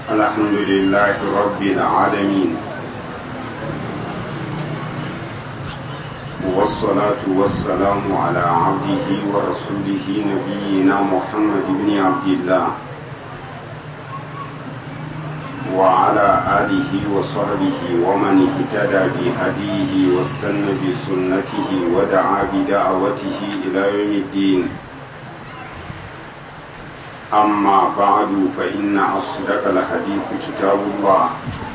الحمد لله رب العالمين والصلاة والسلام على عبده ورسوله نبينا محمد بن عبد الله وعلى آله وصحبه ومن اهتدى بهديه واستنى بسنته ودعا بدعوته إلى يوم الدين أما بعد فإن أصدق الحديث كتاب الله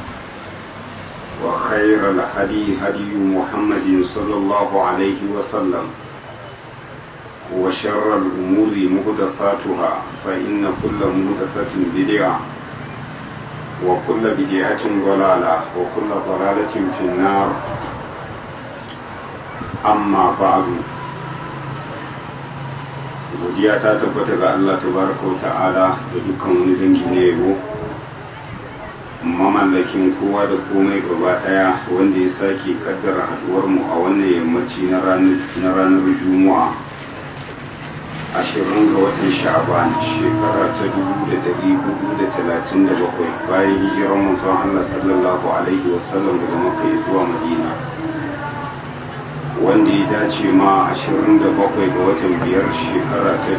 وخير الهدي هدي محمد صلى الله عليه وسلم وشر الأمور مهدثاتها فإن كل مهدثة بدعة وكل بدعة ضلالة وكل ضلالة في النار أما بعد godiya ta tabbata ga Allah tabaraka wa ta'ala da dukkan wani dangi na yabo mamallakin kowa da komai gaba daya wanda ya sake kaddara haduwar mu a wannan yammaci na ranar juma'a ashirin ga watan sha'ban shekara ta dubu da dari hudu da talatin da bakwai bayan hijirar manzon Allah sallallahu alaihi wasallam daga makka zuwa madina wanda ya dace ma 27 ga watan biyar shekara ta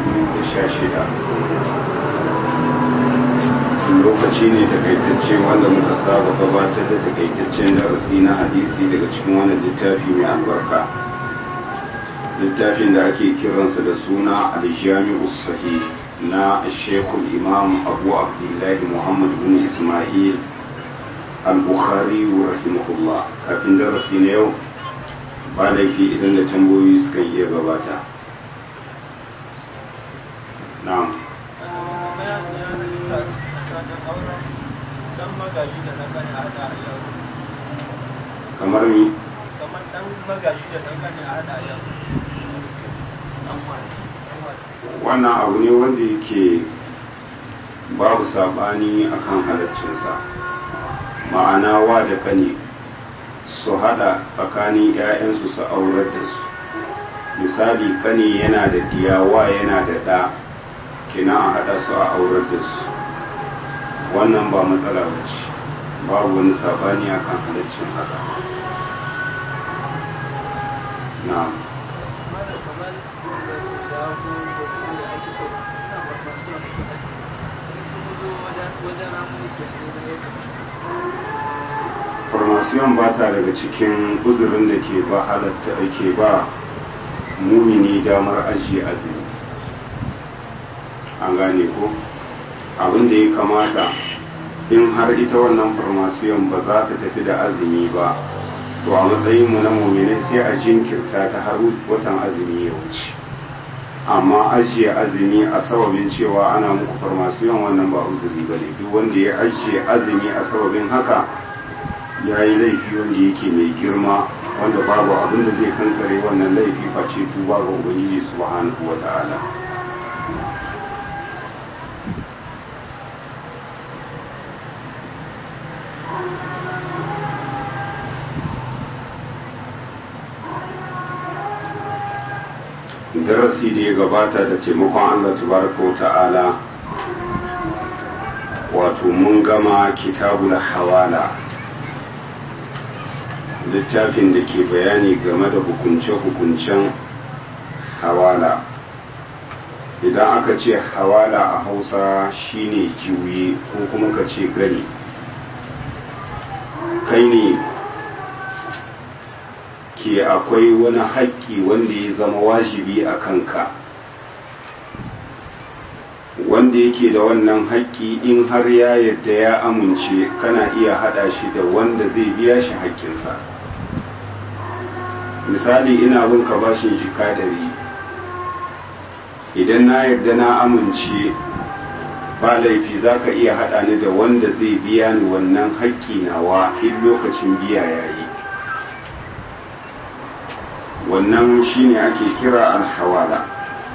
2016 lokaci ne takaitacce wanda muka saba gabatar da takaitaccen darasi na hadisi daga cikin wannan littafi mai albarka littafin da ake kiransa da suna aljami'u sahih na shekul imam abu abdullahi muhammad bin ismail al-bukhari rahimahullah kafin darasi na yau ba laifi idan da tambayoyi suka iya gabata na'am kamar ni kamar dan magashi da dan kane a hada yau wannan abu ne wanda yake babu sabani akan halaccinsa ma'ana wa da kane su hada tsakanin 'ya'yansu su aurar da su misali kane yana da diyawa yana da ɗa kina a hada su a aurar da su wannan ba matsala ba ce babu wani sabani a kan halaccin haka na farmasiyon ba ta daga cikin uzurin da ke ba halatta ke ba mumini damar ajiye azumi an gane ko abin da ya kamata in har ita wannan farmasiyon ba za ta tafi da azumi ba to a matsayinmu na muminai sai a jinkirta ta har watan azumi ya wuce amma ajiye azumi a sababin cewa ana muku farmasiyon wannan ba uzuri ba ne duk wanda ya ajiye azumi a sababin haka ya yi laifi wanda yake mai girma wanda babu abin da zai kankare wannan laifi face tuba ga ubangiji subhanahu wa ta'ala darasi da ya gabata da taimakon Allah tabaraka wa ta'ala wato mun gama kitabul hawala littafin da ke bayani game da hukunce-hukuncen hawala idan aka ce hawala a hausa shine juye ko kuma ka ce gani kai ne ke akwai wani haƙƙi wanda ya zama wajibi a kanka wanda yake da wannan haƙƙi in har ya yadda ya amince kana iya haɗa shi da wanda zai biya shi haƙƙinsa misali ina bin ka bashin jika dari idan na yarda na amince ba laifi za ka iya haɗa ni da wanda zai biya ni wannan haƙƙi nawa in lokacin biya ya yi wannan shine ake kira alhawala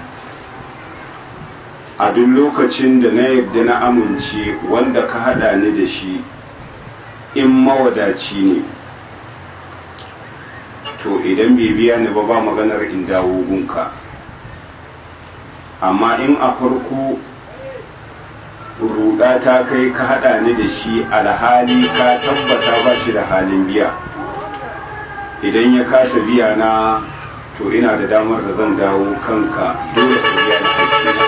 a duk lokacin da na yarda na amince wanda ka haɗa ni da shi in mawadaci ne to idan bai biya ni ba ba maganar in dawo gunka amma in a farko ruɗa ta kai ka haɗa ni da shi alhali ka tabbata ba shi da halin biya idan ya kasa biya na to ina da damar da zan dawo kanka dole ka biya da haƙƙina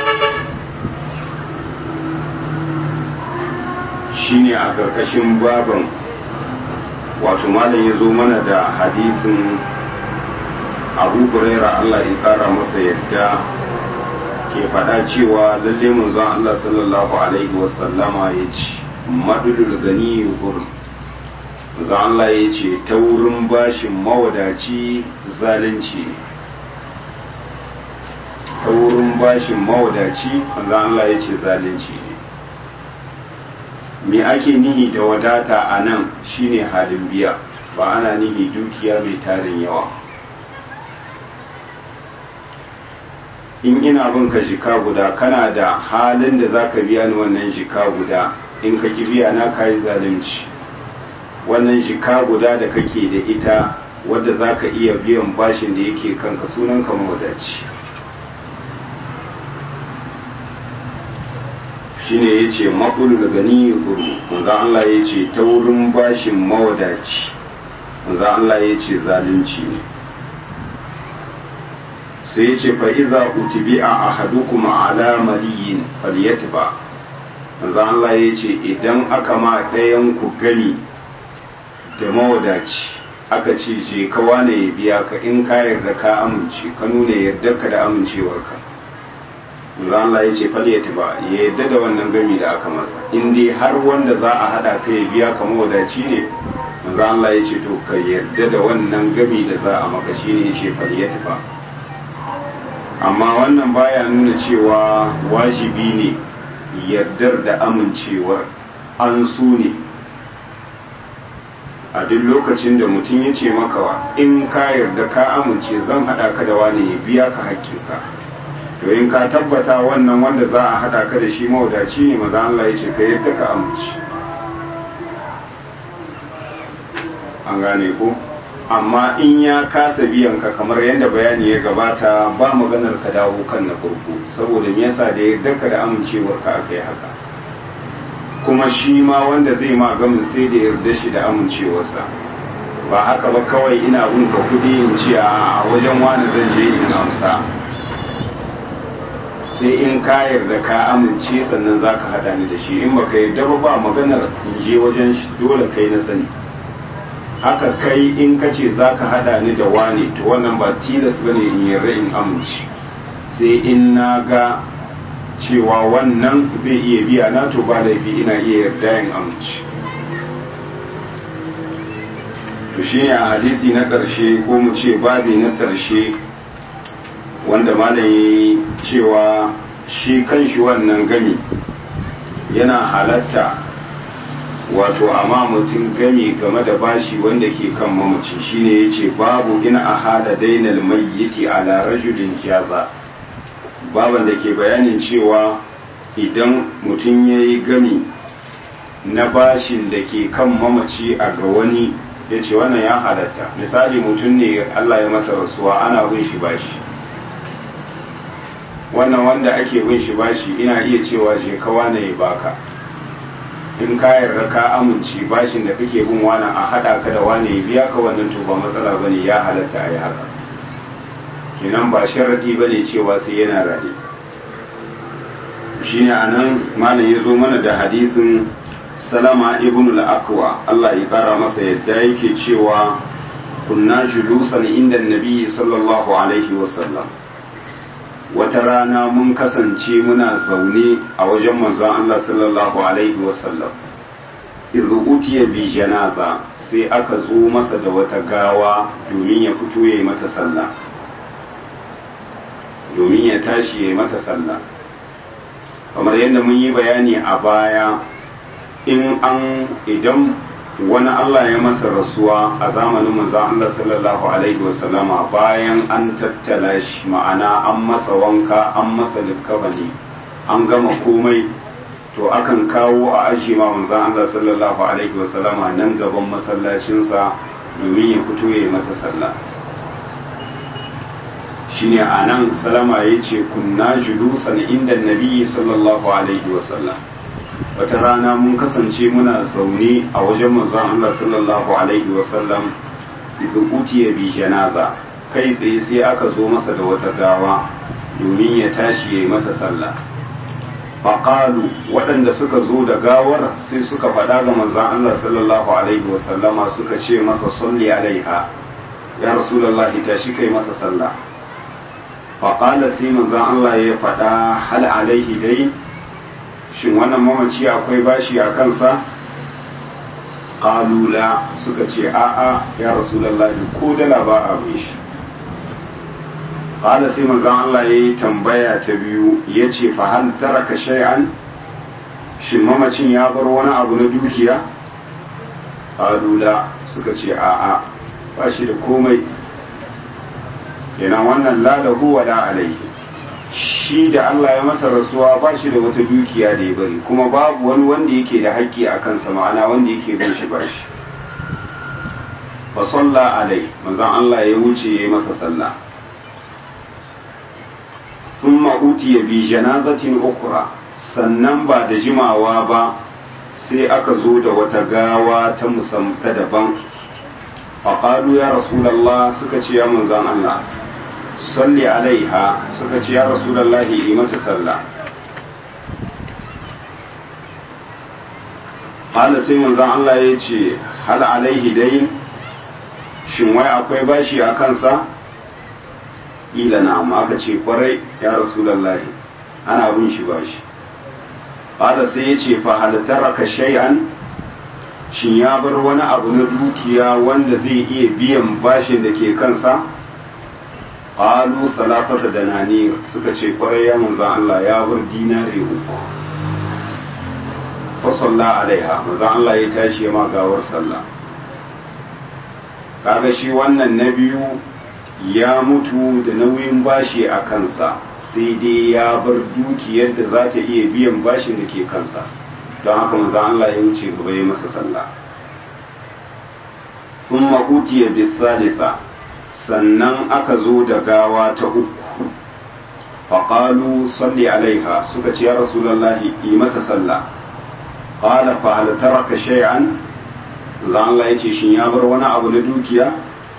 shine a ƙarƙashin baban wato malam ya zo mana da hadisin abu huraira Allah ya ƙara masa yadda ke faɗa cewa lalle manzon Allah sallallahu alaihi wasallama ya ce madulul gani gurin manzon Allah ya ce ta wurin bashin mawadaci zalunci ne ta wurin bashin mawadaci manzon Allah ya ce zalunci ne me ake nihi da wadata a nan shine halin biya ba ana nihi dukiya mai tarin yawa in ina bin ka jika guda kana da halin da zaka biya ni wannan jika guda in ka ki biya na kayi zalunci wannan jika guda da kake da ita wadda zaka iya biyan bashin da yake kanka sunan ka mawadaci shine yace maqulul gani yuru manzo Allah yace ta wurin bashin mawadaci manzo Allah yace zalunci ne sai yace fa idza utibi'a ahadukum ala maliyin falyatba manzo Allah yace idan aka ma ɗayan ku gani da mawadaci aka ce je ka wane ya biya ka in ka yarda ka amince ka nuna yarda ka da amincewarka manzo Allah ya ce falyata ba ya yadda da wannan gami da aka masa in dai har wanda za a hada ka ya biya ka mawadaci ne manzo Allah ya ce to ka yarda da wannan gami da za a maka shine ya ce falyata ba amma wannan baya nuna cewa wajibi ne yardar da amincewar an su ne a duk lokacin da mutum ya ce maka in ka yarda ka amince zan hada ka da wani ya biya ka hakkinka to in ka tabbata wannan wanda za a hada ka da shi mawadaci ne maza Allah ya ce ka yadda ka amince an gane ko amma in ya kasa biyan ka kamar yadda bayani ya gabata ba maganar ka dawo kan na farko saboda me yasa da yadda ka da amincewar ka aka yi haka kuma shi ma wanda zai ma gamin sai da yarda shi da amincewarsa ba haka ba kawai ina bin ka kudi in ce a wajen wani zan je in amsa sai in ka yarda ka amince sannan za ka haɗa ni da shi in baka yarda ba ba maganar in je wajen shi dole kai na sani haka kai in ka ce za ka haɗa ni da wane to wannan ba tilas ba ne in yarda in amince sai in na ga cewa wannan zai iya biya na to ba laifi ina iya yarda in amince to shi a hadisi na ƙarshe ko mu ce babi na ƙarshe wanda malayi cewa shi kanshi wannan gami yana halatta wato amma mutum gami game da bashi wanda ke kan mamaci shine yace babu ina ahada dainal mayyiti ala rajulin jaza baban da ke bayanin cewa idan mutum yayi gami na bashin da ke kan mamaci a ga wani yace wannan ya halatta misali mutum ne Allah ya masa rasuwa ana bin shi bashi wannan wanda ake bin shi bashi ina iya cewa je ka wane ya baka in ka yarda ka amince bashin da kake bin wani a hada ka da wane ya biya ka wannan to ba matsala bane ya halatta a yi haka kenan ba sharadi bane cewa sai yana raye shine anan malam ya zo mana da hadisin salama ibn al-akwa Allah ya kara masa yadda yake cewa kunna julusan inda nabi sallallahu alaihi wasallam wata rana mun kasance muna zaune a wajen manzon Allah sallallahu alaihi wasallam idzu utiya bi janaza sai aka zo masa da wata gawa domin ya fito ya yi mata sallah domin ya tashi ya yi mata sallah kamar yadda mun yi bayani a baya in an idan wani Allah ya masa rasuwa a zamanin manzon Allah sallallahu alaihi wasallama bayan an tattala shi ma'ana an masa wanka an masa likkabani an gama komai to akan kawo a aji ma manzon Allah sallallahu alaihi wasallama nan gaban masallacinsa domin ya fito ya yi mata sallah shine a nan salama ya ce kunna julusan inda nabi sallallahu alaihi wasallam wata rana mun kasance muna zaune a wajen manzon Allah sallallahu alaihi wasallam idan utiya bi janaza kai tsaye sai aka zo masa da wata gawa domin ya tashi ya yi mata sallah faƙalu waɗanda suka zo da gawar sai suka faɗa ga manzon Allah sallallahu alaihi wasallama suka ce masa salli alaiha ya rasulullahi tashi kai masa sallah faƙala sai manzon Allah ya faɗa hal alaihi dai shin wannan mamaci akwai bashi a kansa ƙalula suka ce a'a ya rasulullahi ko dala ba a shi qala sai manzon Allah yayi tambaya ta biyu yace fa hal taraka shay'an shin mamacin ya bar wani abu na dukiya alula suka ce a'a ba shi da komai kenan wannan la lahu wa la alaihi shi da Allah ya masa rasuwa ba shi da wata dukiya da ya bari kuma babu wani wanda yake da haƙƙi a kansa ma'ana wanda yake bin shi bashi fa salla alai manzon Allah ya wuce ya yi masa sallah ثم أوتي بجنازة أخرى sannan ba da jimawa ba sai aka zo da wata gawa ta musamta daban faƙalu ya rasulallah suka ce ya manzan Allah salli alaiha suka ce ya rasulallah yi mata sallah hala sai manzan Allah ya ce hal alaihi dai shin wai akwai bashi a kansa ila na amma aka ce kwarai ya rasulallahi ana bin shi ba shi ƙada sai ya ce fa halittar ka shay'an shin ya bar wani abu na dukiya wanda zai iya biyan bashin da ke kansa ƙalu salatata da nani suka ce kwarai ya manzan Allah ya bar dinari uku fa salla alaiha manzan Allah ya tashi ya ma gawar sallah kaga shi wannan na biyu ya mutu da nauyin bashi a kansa sai dai ya bar dukiyar da za ta iya biyan bashin da ke kansa don haka maza Allah ya wuce gaba ya masa sallah sun maƙutiya bisalisa sannan aka zo da gawa ta uku faƙalu salli alaiha suka ce ya rasulallahi yi mata sallah ƙala fa hal taraka shay'an za Allah ya ce shin ya bar wani abu na dukiya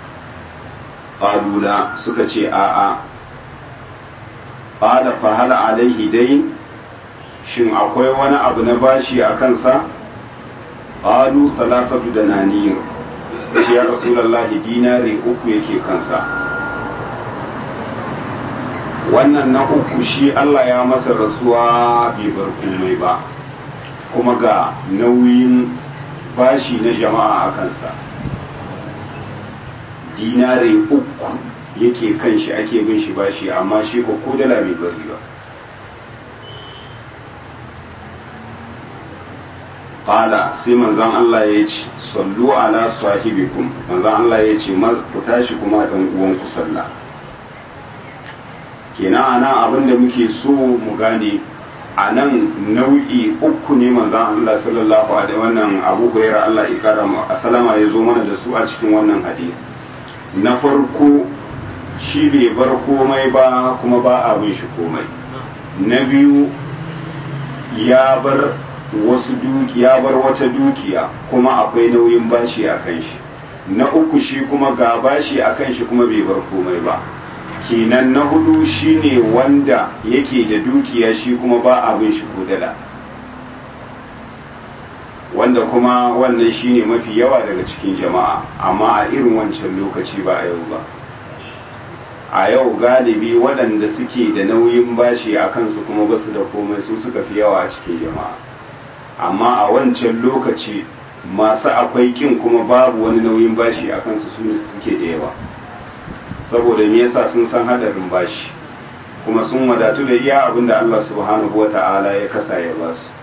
ƙalula suka ce a'a ƙala fahala alaihi dai shin akwai wani abu na bashi a kansa ƙalu salasatu da naniyar ce ya rasulallahi dinari uku yake kansa wannan na uku shi Allah ya masa rasuwa bai bar komai ba kuma ga nauyin bashi na jama'a a kansa dinare uku yake kan shi ake bin shi bashi amma shi ko ko dala bai bari ba qala sai manzon Allah ya ce sallu ala sahibikum manzon Allah ya ce ku tashi kuma dan uwan ku sallah kenan ana abin da muke so mu gane a nan nau'i uku ne manzon Allah sallallahu alaihi wannan Abu Hurairah Allah ya kara mu asalama ya zo mana da su a cikin wannan hadisi na farko shi bai bar komai ba kuma ba abin shi komai na biyu ya bar wasu dukiya bar wata dukiya kuma akwai nauyin bashi a kan shi na uku shi kuma ga bashi a kan shi kuma bai bar komai ba kenan na hudu shine wanda yake da dukiya shi kuma ba abin shi ko dala wanda kuma wannan shine mafi yawa daga cikin jama'a amma a irin wancan lokaci ba a yau ba a yau galibi waɗanda suke da nauyin bashi a kansu kuma basu da komai su suka fi yawa a cikin jama'a amma a wancan lokaci masu akwai kin kuma babu wani nauyin bashi a kansu su ne suke da yawa saboda me yasa sun san hadarin bashi kuma sun wadatu da iya abin da Allah subhanahu wa ta'ala ya kasa ya ba su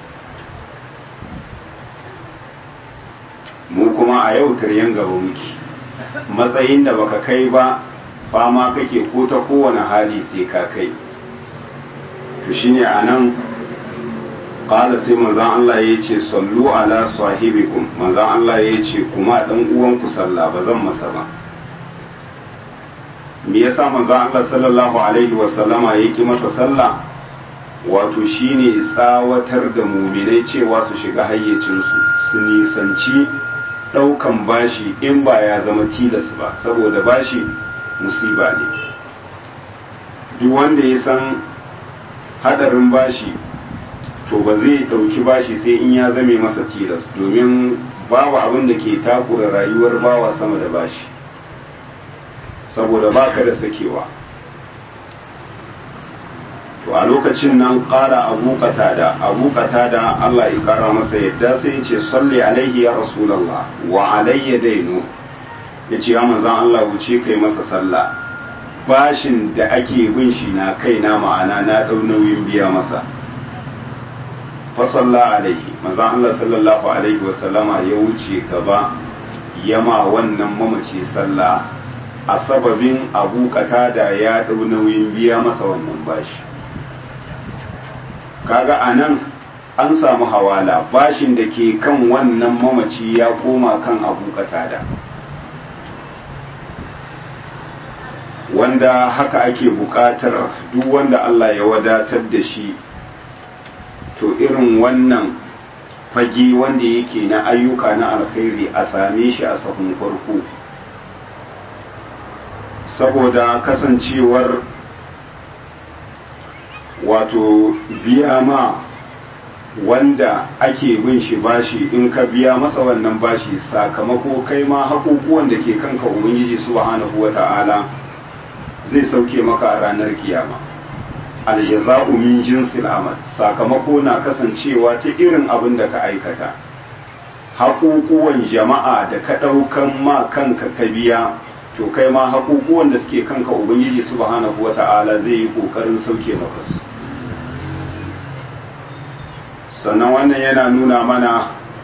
mu kuma a yau taryan gaba muke matsayin da baka kai ba fama kake ko ta kowane hali sai ka kai to shine anan qala sai manzon Allah ya ce sallu ala sahibikum manzon Allah ya ce kuma dan uwanku sallah ba zan masa ba me yasa manzon Allah sallallahu alaihi wa sallama ya ki masa sallah wato shine tsawatar da muminai cewa su shiga hayyacinsu su nisanci ɗaukan bashi in ba ya zama tilas ba saboda bashi musiba ne duk wanda ya san hadarin bashi to ba zai ɗauki bashi sai in ya zame masa tilas domin babu abin da ke takura rayuwar bawa sama da bashi saboda baka da sakewa to a lokacin nan ƙara abu da abu da Allah ya ƙara masa yadda sai ya ce salli alaihi ya rasulallah wa alayya dainu ya ce ya manzan Allah wuce kai masa sallah bashin da ake bin shi na kaina ma'ana na ɗau nauyin biya masa fasalla alaihi manzan Allah sallallahu alaihi wasallama ya wuce gaba yama wannan mamaci sallah a sababin abu da ya ɗau nauyin biya masa wannan bashi kaga a nan an samu hawala bashin da ke kan wannan mamaci ya koma kan abu da wanda haka ake buƙatar duk wanda Allah ya wadatar da shi to irin wannan fage wanda yake na ayyuka na alkhairi a same shi a sahun farko saboda kasancewar wato biya ma wanda ake bin shi bashi in ka biya masa wannan bashi sakamako kai ma haƙoƙuwan da ke kanka ubangiji subhanahu wata'ala zai sauke maka a ranar kiyama aljaza'u min jinsil amal sakamako na kasancewa ta irin abin da ka aikata haƙoƙuwan jama'a da ka ɗaukan ma kanka ka biya to kai ma haƙoƙuwan da suke kanka ubangiji subhanahu wata'ala zai yi ƙoƙarin sauke maka su sannan wannan yana nuna mana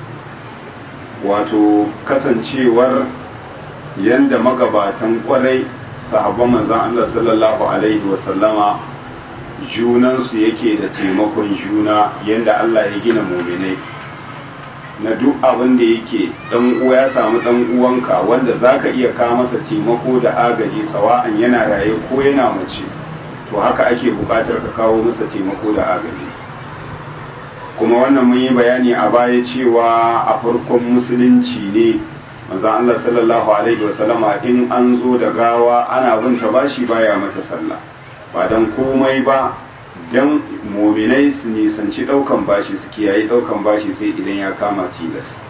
wato kasancewar yanda magabatan kwarai sahabban manzan Allah sallallahu alaihi wasallama junansu yake da taimakon juna yanda Allah ya gina muminai na duk abin da yake dan uwa ya samu dan uwanka wanda zaka iya kawo masa taimako da agaji sawa'an yana raye ko yana mace to haka ake buƙatar ka kawo masa taimako da agaji kuma wannan mun yi bayani a baya cewa a farkon musulunci ne manzon Allah sallallahu alaihi wasallama in an zo da gawa ana binta bashi baya mata sallah ba dan komai ba dan muminai su nisanci daukan bashi su kiyaye daukan bashi sai idan ya kama tilas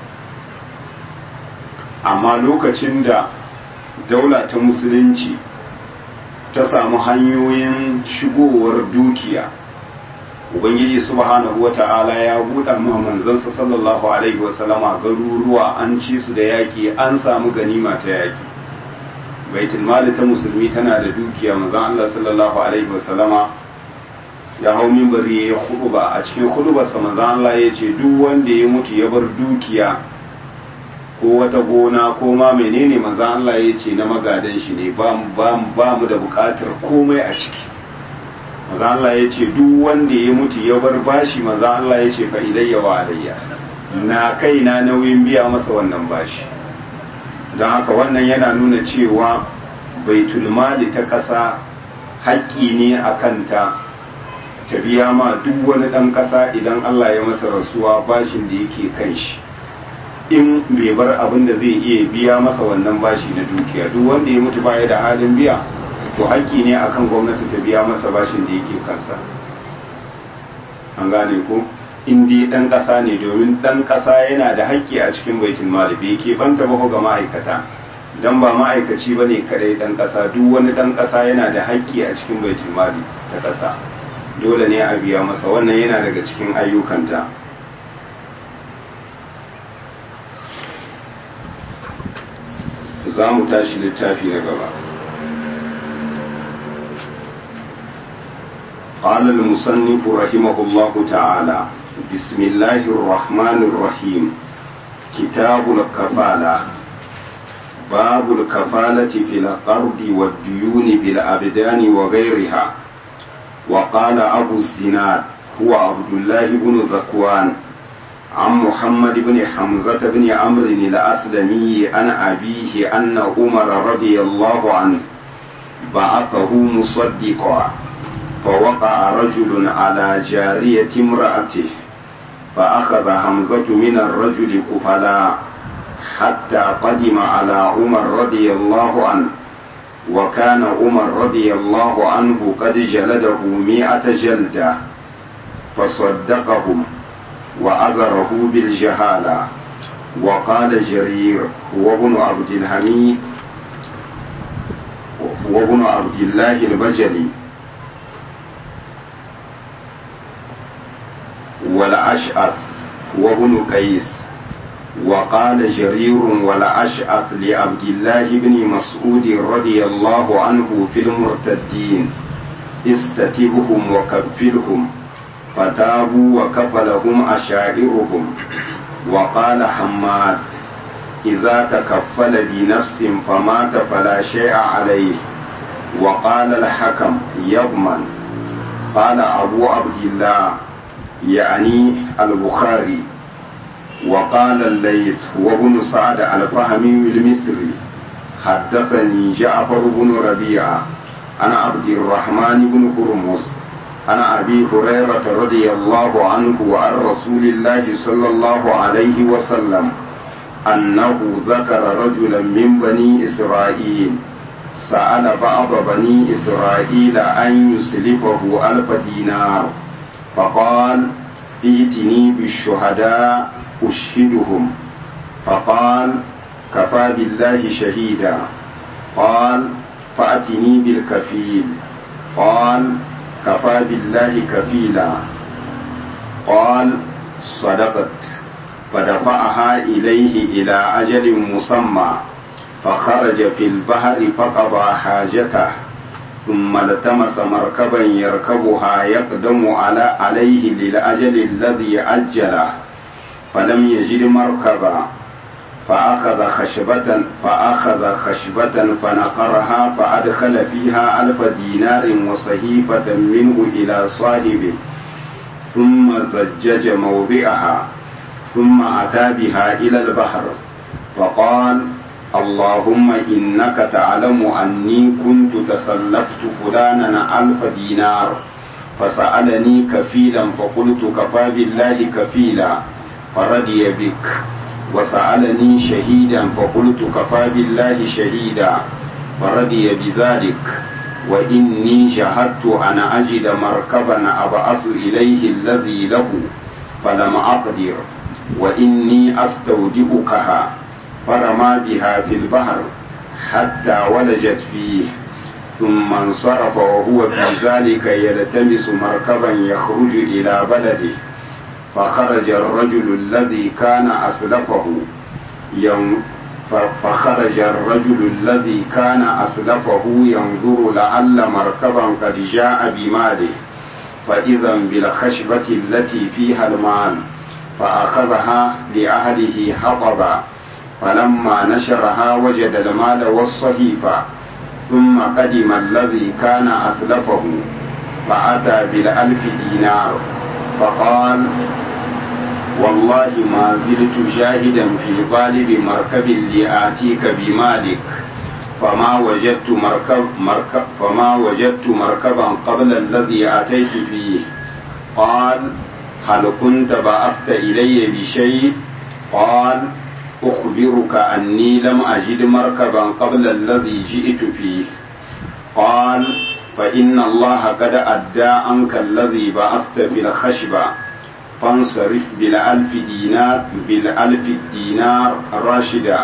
amma lokacin da daula ta musulunci ta samu hanyoyin shigowar dukiya ubangiji subhanahu wata'ala ya buɗa ma manzansa sallallahu alaihi wasallama garuruwa an ci su da yaƙi an samu ganima ta yaƙi baitul mali ta musulmi tana da dukiya manzon Allah sallallahu alaihi wasallama ya hau minbari ya huduba a cikin hudubarsa manzon Allah ya ce duk wanda ya mutu ya bar dukiya ko wata gona ko ma menene manzon Allah ya ce na magadan shi ne ba mu da buƙatar komai a ciki maza Allah ya ce duk wanda ya mutu ya bar bashi maza Allah ya ce fa ilayya wa alayya na kai na nauyin biya masa wannan bashi don haka wannan yana nuna cewa baitul mali ta ƙasa haƙƙi ne a kanta ta biya ma duk wani ɗan ƙasa idan Allah ya masa rasuwa bashin da yake kan shi in bai bar abin da zai iya biya masa wannan bashi na dukiya duk wanda ya mutu baya da halin biya to haƙƙi ne akan gwamnati ta biya masa bashin da yake kansa an gane ko in dai ɗan ƙasa ne domin ɗan ƙasa yana da haƙƙi a cikin baitul mali bai ke banta ba ga ma'aikata dan ba ma'aikaci ba ne kadai ɗan ƙasa duk wani ɗan ƙasa yana da haƙƙi a cikin baitul mali ta ƙasa dole ne a biya masa wannan yana daga cikin ayyukanta za mu tashi littafi na gaba قال المصنف رحمه الله تعالى بسم الله الرحمن الرحيم كتاب الكفالة باب الكفالة في الأرض والديون بالأبدان وغيرها وقال أبو الزناد هو عبد الله بن ذكوان عن محمد بن حمزة بن عمرو الأسلمي عن أبيه أن عمر رضي الله عنه بعثه مصدقا فوقع رجل على جارية امرأته فأخذ حمزة من الرجل كفلا حتى قدم على عمر رضي الله عنه وكان عمر رضي الله عنه قد جلده مئة جلدة فصدقهم وأذره بالجهالة وقال جرير هو ابن عبد الحميد وابن عبد الله البجلي والأشعث وابن قيس وقال جرير والأشعث لعبد الله بن مسعود رضي الله عنه في المرتدين استتبهم وكفلهم فتابوا وكفلهم أشاعرهم وقال حماد إذا تكفل بنفس فمات فلا شيء عليه وقال الحكم يضمن قال أبو عبد الله يعني البخاري وقال الليث هو ابن سعد الفهمي المصري حدثني جعفر بن ربيعة أنا عبد الرحمن بن هرمز أنا أبي هريرة رضي الله عنه وعن رسول الله صلى الله عليه وسلم أنه ذكر رجلا من بني إسرائيل سأل بعض بني إسرائيل أن يسلفه ألف دينار فقال ائتني بالشهداء أشهدهم فقال كفى بالله شهيدا قال فأتني بالكفيل قال كفى بالله كفيلا قال صدقت فدفعها إليه إلى أجل مسمى فخرج في البحر فقضى حاجته ثم التمس مركبا يركبها يقدم على عليه للأجل الذي أجله فلم يجد مركبا فأخذ خشبة فأخذ خشبة فنقرها فأدخل فيها ألف دينار وصحيفة منه إلى صاحبه ثم زجج موضعها ثم أتى بها إلى البحر فقال اللهم إنك تعلم أني كنت تسلفت فلانا ألف دينار فسألني كفيلا فقلت كفى بالله كفيلا فرضي بك وسألني شهيدا فقلت كفى بالله شهيدا فرضي بذلك وإني جهدت أن أجد مركبا أبعث إليه الذي له فلم أقدر وإني أستودعكها فرمى بها في البحر حتى ولجت فيه ثم انصرف وهو في ذلك يلتمس مركبا يخرج إلى بلده فخرج الرجل الذي كان أسلفه ين فخرج الرجل الذي كان أسلفه ينظر لعل مركبا قد جاء بماله فإذا بالخشبة التي فيها المال فأخذها لأهله حطبا فلما نشرها وجد المال والصحيفة ثم قدم الذي كان أسلفه فأتى بالألف دينار فقال والله ما زلت جاهدا في غالب مركب لآتيك بمالك فما وجدت مركب, مركب فما وجدت مركبا قبل الذي أتيت فيه قال هل كنت بعثت إلي بشيء قال أخبرك أني لم أجد مركبا قبل الذي جئت فيه قال فإن الله قد أدى عنك الذي بعثت في الخشبة فانصرف بالألف دينار بالألف دينار راشدا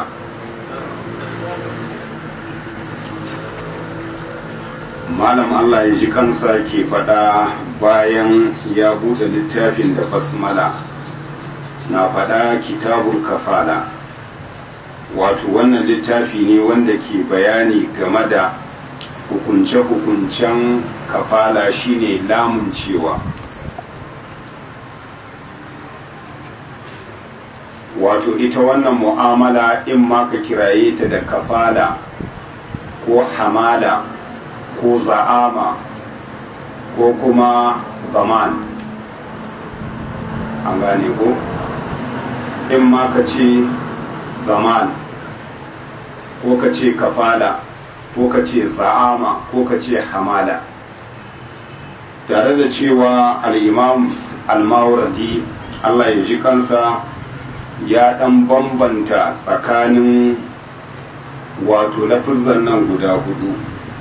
malam Allah ya ji kansa ke faɗa bayan ya buɗe littafin da basmala na faɗa kitabul kafala wato wannan littafi ne wanda ke bayani game da hukunce-hukuncen kafala shine lamun cewa wato ita wannan mu'amala in ma ka kiraye ta da kafala ko hamala ko za'ama ko kuma zaman an gane ko in ma ka ce zaman ko ka ce kafala ko ka ce za'ama ko ka ce hamala tare da cewa al'imam al-mawardi Allah ya ji kansa ya ɗan bambanta tsakanin wato lafizan nan guda hudu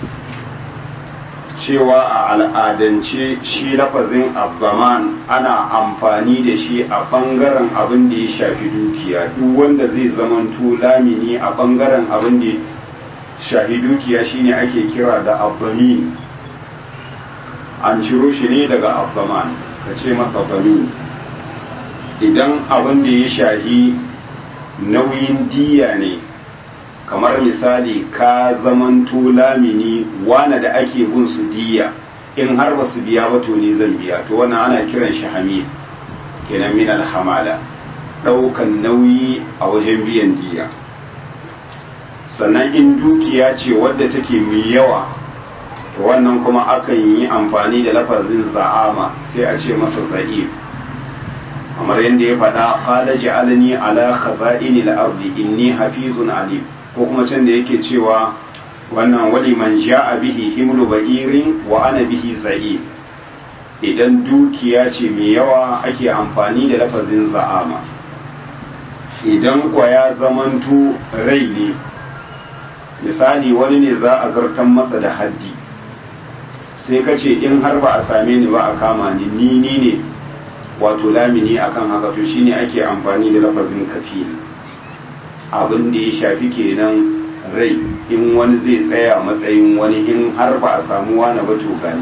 cewa a al'adance shi lafazin abbaman ana amfani da shi a ɓangaren abin da ya shafi dukiya duk wanda zai zamanto lamini a ɓangaren abin da shafi dukiya shine ake kira da abbamin an ciro shi ne daga abbaman ka ce masa bamin idan abin da ya shahi nauyin diya ne kamar misali ka zamanto lamini wane da ake bin su diya in har ba su biya ba to ni zan biya to wannan ana kiran shi hamid kenan min alhamala daukan nauyi a wajen biyan diya sannan in dukiya ce wadda take mai yawa to wannan kuma akan yi amfani da lafazin za'ama sai a ce masa za'if kamar yadda ya faɗa qala ja'alni ala khaza'ini al-ardi inni hafizun alim ko kuma can da yake cewa wannan wali man ja'a bihi himlu ba'irin wa ana bihi za'i idan dukiya ce mai yawa ake amfani da lafazin za'ama idan kwa ya zamanto rai ne misali wani ne za a zartan masa da haddi sai ka ce in har ba a same ni ba a kama ni ni ni ne wato lamini akan haka to shine ake amfani da lafazin kafil abin da ya shafi kenan rai in wani zai tsaya matsayin wani in har ba a samu wani ba to gani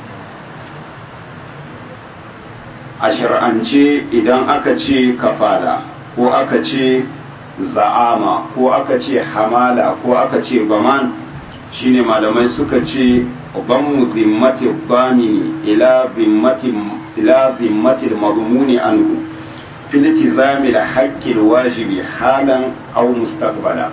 a shar'ance idan aka ce kafala ko aka ce za'ama ko aka ce hamala ko aka ce baman shine malamai suka ce ضم ذمة الضامن إلى ذمة إلى ذمة المضمون عنه في التزام الحق الواجب حالا أو مستقبلا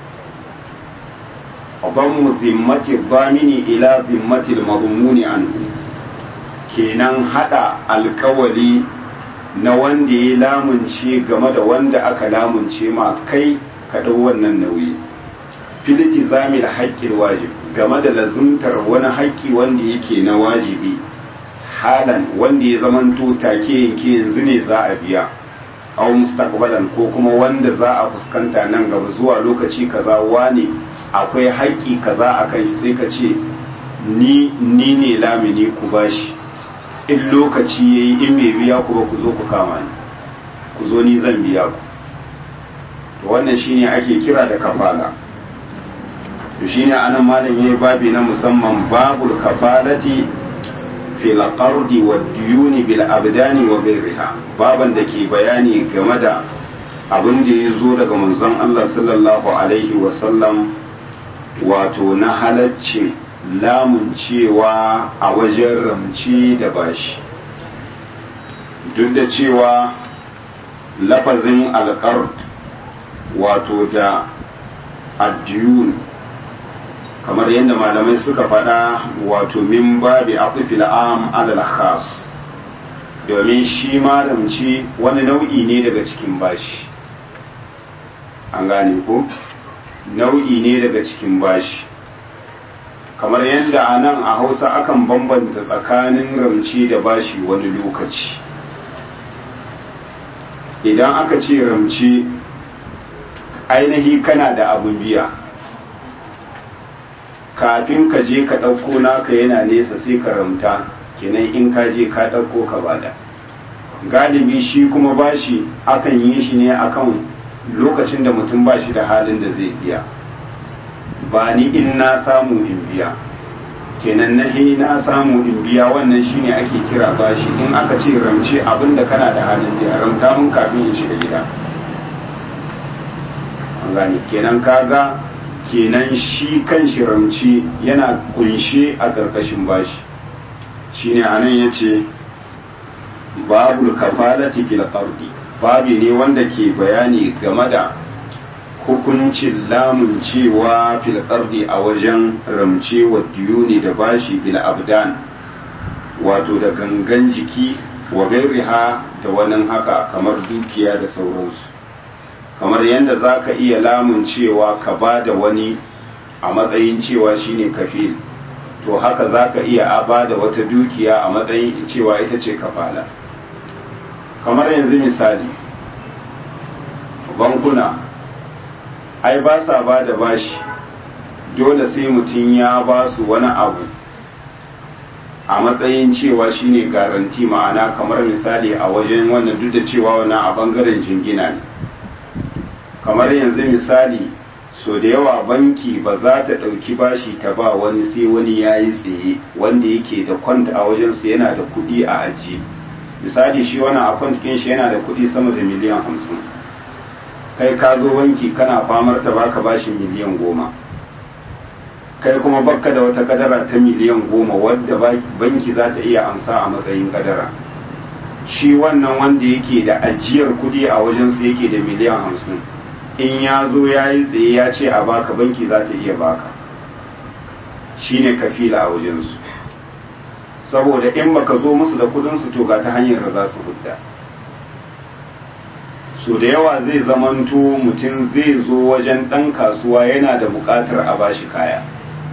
ضم ذمة الضامن إلى ذمة المضمون عنه kenan hada alkawali na wanda ya lamunce game da wanda aka lamunce ma kai ka dau wannan nauyi filiti zamil haƙƙin wajib game da lazumtar wani haƙƙi wanda yake na wajibi halan wanda ya zamanto take yanke yanzu ne za a biya aw mustaqbalan ko kuma wanda za a fuskanta nan gaba zuwa lokaci kaza wane akwai haƙƙi kaza a kan shi sai ka ce ni ni ne lamini ku bashi in lokaci yayi in bai biya ku ba ku zo ku kama ni ku zo ni zan biya ku to wannan shine ake kira da kafala to shine anan malam yayi babi na musamman babul kafalati fil qardi wad diyuni bil abdani wa ghayriha baban da ke bayani game da abin da ya zo daga manzon Allah sallallahu alaihi wa sallam wato na halaccin lamun cewa a wajen ramci da bashi duk da cewa lafazin alqard wato da addiyun kamar yadda malamai suka faɗa wato min babi aqfil am alal khas domin shi malamci wani nau'i ne daga cikin bashi an gane ko nau'i ne daga cikin bashi kamar yadda a nan a hausa akan bambanta tsakanin ramci da bashi wani lokaci idan aka ce ramci ainihi kana da abun biya kafin ka je ka ɗauko naka yana nesa sai ka ramta kenan in ka je ka ɗauko ka bada galibi shi kuma bashi akan yi shi ne akan lokacin da mutum ba shi da halin da zai biya ba ni in na samu in biya kenan na he na samu in biya wannan shine ake kira bashi in aka ce ramce abinda kana da halin biya ramta mun kafin in shiga gida an gane kenan kaga kenan shi kan shi ramci yana kunshe a ƙarƙashin bashi shine anan yace babul kafalati fil qardi babi ne wanda ke bayani game da hukuncin lamun cewa fil qardi a wajen ramce wa diyuni da bashi bil abdan wato da gangan jiki wa gairiha da wannan haka kamar dukiya da sauransu kamar yadda za ka iya lamun cewa ka ba da wani a matsayin cewa shine kafil to to haka za ka iya ba da wata dukiya a matsayin cewa ita ce kafala kamar yanzu misali bankuna ai ba sa ba da bashi dole sai mutum ya ba su wani abu a matsayin cewa shine garanti ma'ana kamar misali a wajen wannan duk da cewa wannan a bangaren jingina ne kamar yanzu misali so da yawa banki ba za ta ɗauki bashi ta ba wani sai wani ya yi tsaye wanda yake da kwanta a wajensu yana da kuɗi a ajiye misali shi wani a kwantikin shi yana da kuɗi sama da miliyan hamsin kai ka zo banki kana famar ta baka bashi miliyan goma kai kuma bakka da wata kadara ta miliyan goma wadda banki za ta iya amsa a matsayin kadara shi wannan wanda yake da ajiyar kuɗi a wajensu yake da miliyan hamsin in ya zo ya yi tsaye ya ce a baka banki za ta iya baka shi ne kafila a wajensu saboda in baka zo musu da kudinsu to ga ta hanyar da za su hudda so da yawa zai zamanto mutum zai zo wajen ɗan kasuwa yana da buƙatar a bashi kaya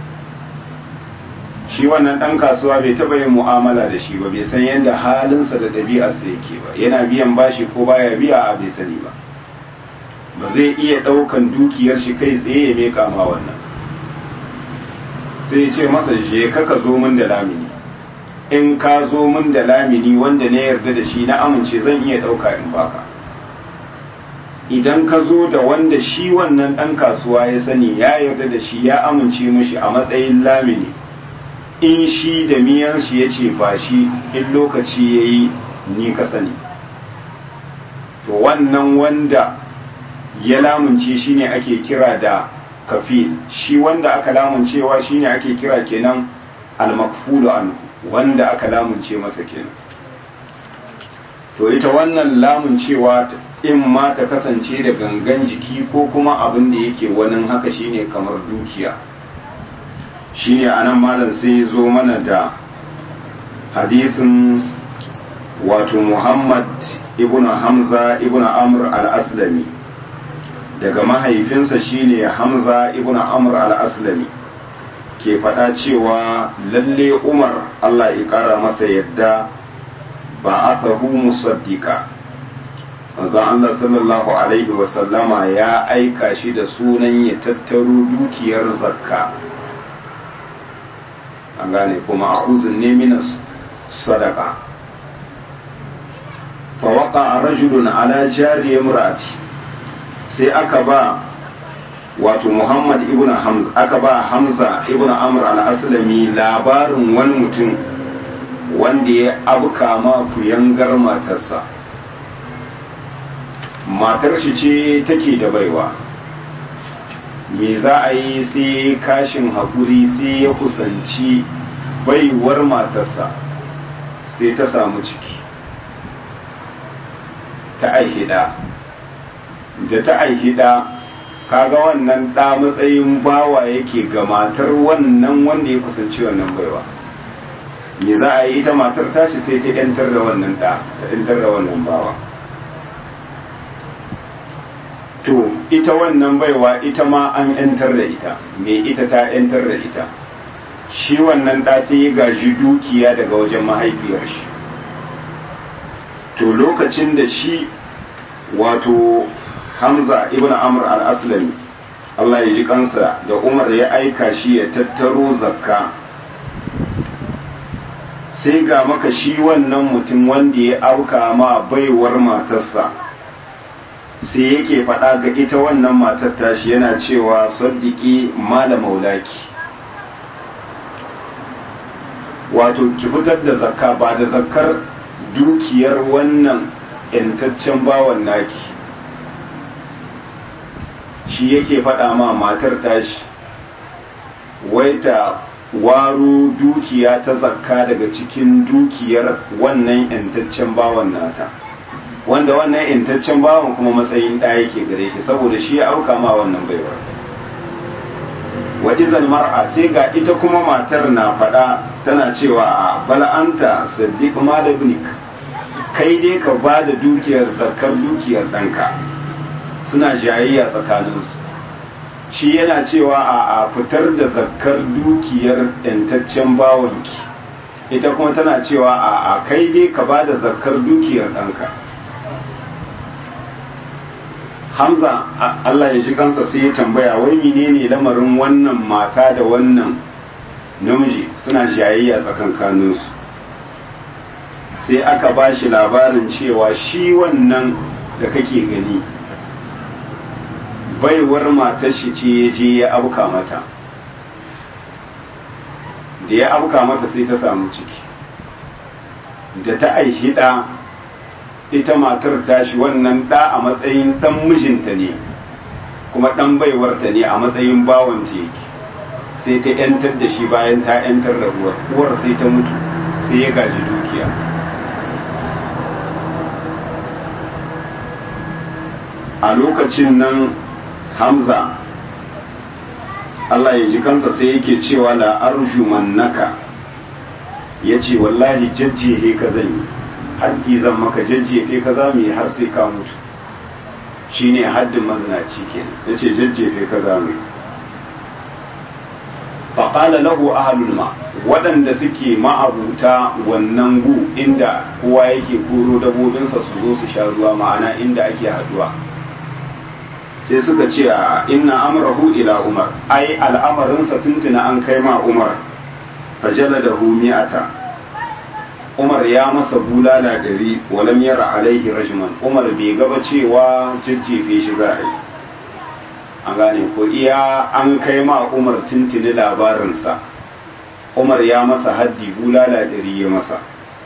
shi wannan ɗan kasuwa bai taɓa yin mu'amala da shi ba bai san yadda halinsa da ɗabi'arsa yake ba yana biyan bashi ko baya biya a bai sani ba ba zai iya ɗaukan dukiyar shi kai tsaye ya meka ma wannan sai ya ce masa je ka ka zo min da lamini in ka zo min da lamini wanda na yarda da shi na amince zan iya ɗauka in baka idan ka zo da wanda shi wannan ɗan kasuwa ya sani ya yarda da shi ya amince mishi a matsayin lamini in shi da miyan shi ya ce ba shi in lokaci ya yi ni ka sani to wannan wanda ya lamunce shi ne ake kira da kafil shi wanda aka lamuncewa shi ne ake kira kenan almakfulu an wanda aka lamunce masa kenan to ita wannan lamuncewa in ma ta kasance da gangan jiki ko kuma abin da yake wani haka shine kamar dukiya shine anan malam sai zo mana da hadisin wato muhammad ibn hamza ibn amr al-aslami daga mahaifinsa shine hamza ibn amr al-aslami ke faɗa cewa lalle umar allah ya ƙara masa yadda ba aka hu musaddika manzon allah sallallahu alaihi wasallama ya aika shi da sunan ya tattaro dukiyar zakka an gane kuma a ne minas sadaka fa waqa rajulun ala jari imrati sai aka ba wato Muhammad ibn Hamza aka ba Hamza ibn Amr al-Aslami labarin wani mutum wanda ya abuka ma kuyangar matarsa matar shi ce take da baiwa me za a yi sai kashin haƙuri sai ya kusanci baiwar matarsa sai ta samu ciki ta aihida da ta aihida kaga wannan ɗa matsayin bawa yake ga matar wannan wanda ya kusanci wannan baiwa me za a yi ita matar tashi sai ta yantar da wannan ɗa ta yantar da wannan bawa to ita wannan baiwa ita ma an yantar da ita me ita ta yantar da ita shi wannan ɗa sai ya gaji dukiya daga wajen mahaifiyar shi to lokacin da shi wato hamza ibn amr al-aslami Allah ya ji kansa da umar ya aika shi ya tattaro zakka sai ga maka shi wannan mutum wanda ya auka ma baiwar matarsa sai yake faɗa ga ita wannan matar tashi yana cewa saddiki mala maulaki wato ki fitar da zakka ba da zakkar dukiyar wannan yantaccen bawan naki shi yake faɗa ma matar tashi wai ta waro dukiya ta zakka daga cikin dukiyar wannan yantaccen bawan nata wanda wannan yantaccen bawan kuma matsayin ɗaya yake gare shi saboda shi ya auka ma wannan baiwar wajizal mar'a sai ga ita kuma matar na faɗa tana cewa a bala'anta saddiq malabnik kai dai ka ba da dukiyar zakar dukiyar ɗanka suna jayayya tsakaninsu shi yana cewa a fitar da zakkar dukiyar yantaccen bawanki ita kuma tana cewa a kai dai ka ba da zakkar dukiyar ɗanka hamza allah ya ji kansa sai ya tambaya wai menene lamarin wannan mata da wannan namiji suna jayayya tsakankaninsu sai aka ba shi labarin cewa shi wannan da kake gani baiwar matar shi ce ya je ya abuka mata da ya abuka mata sai ta samu ciki da ta aihi ɗa ita matar tashi wannan ɗa a matsayin ɗan mijinta ne kuma ɗan baiwarta ne a matsayin bawanta yake sai ta ‘yantar da shi bayan ta ‘yantar da uwar uwar sai ta mutu sai ya gaji dukiya a lokacin nan hamza Allah ya ji kansa sai yake cewa la arjumannaka ya ce wallahi jajjehe ka zan yi haddi zan maka jajjefe ka za mu yi har sai ka mutu shine haddin mazinaci kenan ya ce jajjefe ka za mu yi faƙala lahu ahlul ma waɗanda suke ma'abuta wannan gu inda kowa yake koro dabobinsa su zo su sha ruwa ma'ana inda ake haduwa sai suka ce a inna amrahu ila umar ai al'amarinsa tuntuna an kai ma umar fajala da mi'ata umar ya masa bulala dari walam yara alaihi rajman umar bai gaba cewa jajjefe shi za a yi an gane ko iya an kai ma umar tuntuni labarinsa umar ya masa haddi bulala dari ya masa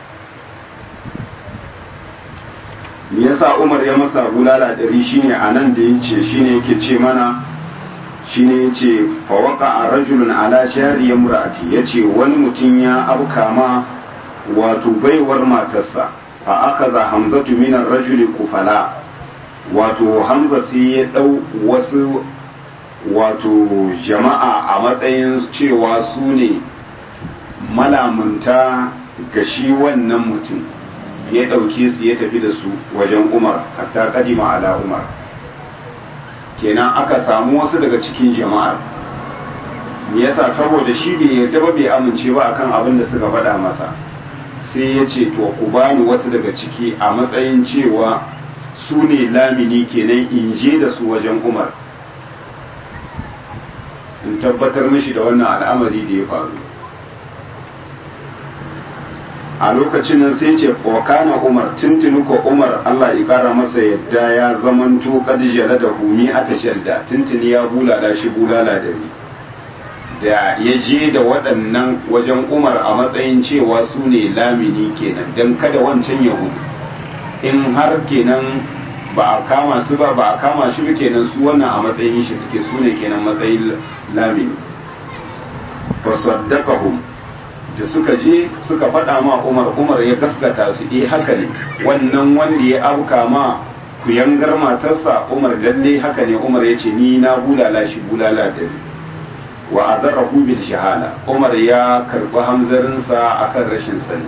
me yasa umar ya masa bulala dari shine a nan da yace shine yake ce mana shine yace fa waqa rajulun ala shari imraati yace wani mutum ya abka ma wato baiwar matarsa fa akaza hamzatu min ar-rajuli kufala wato hamza sai ya dau wasu wato jama'a a matsayin cewa su ne malamunta ga shi wannan mutum ya ɗauke su ya tafi da su wajen umar hatta kadima ala umar kenan aka samu wasu daga cikin jama'ar me yasa saboda shi bai yarda ba bai amince ba akan abin da suka faɗa masa sai ya ce to ku bani wasu daga ciki a matsayin cewa su ne lamini kenan in je da su wajen umar in tabbatar mishi da wannan al'amari da ya faru a lokacin nan sai ce wakana umar tuntuni ko umar Allah ya kara masa yadda ya zamanto kadijala da humi a da tuntuni ya bulala shi bulala da ni da ya je da waɗannan wajen umar a matsayin cewa su ne lamini kenan don kada wancan yahudu in har kenan ba a kama su ba ba a kama shi ba kenan su wannan a matsayin shi suke su ne kenan matsayin lamini fasaddaqahum da suka je suka faɗa ma umar umar ya gaskata su eh haka ne wannan wanda ya auka ma kuyangar matarsa umar lalle haka ne umar ya ce ni na bulala shi bulala da ni wa azarahu bil shahala umar ya karbi hamzarinsa akan rashin sani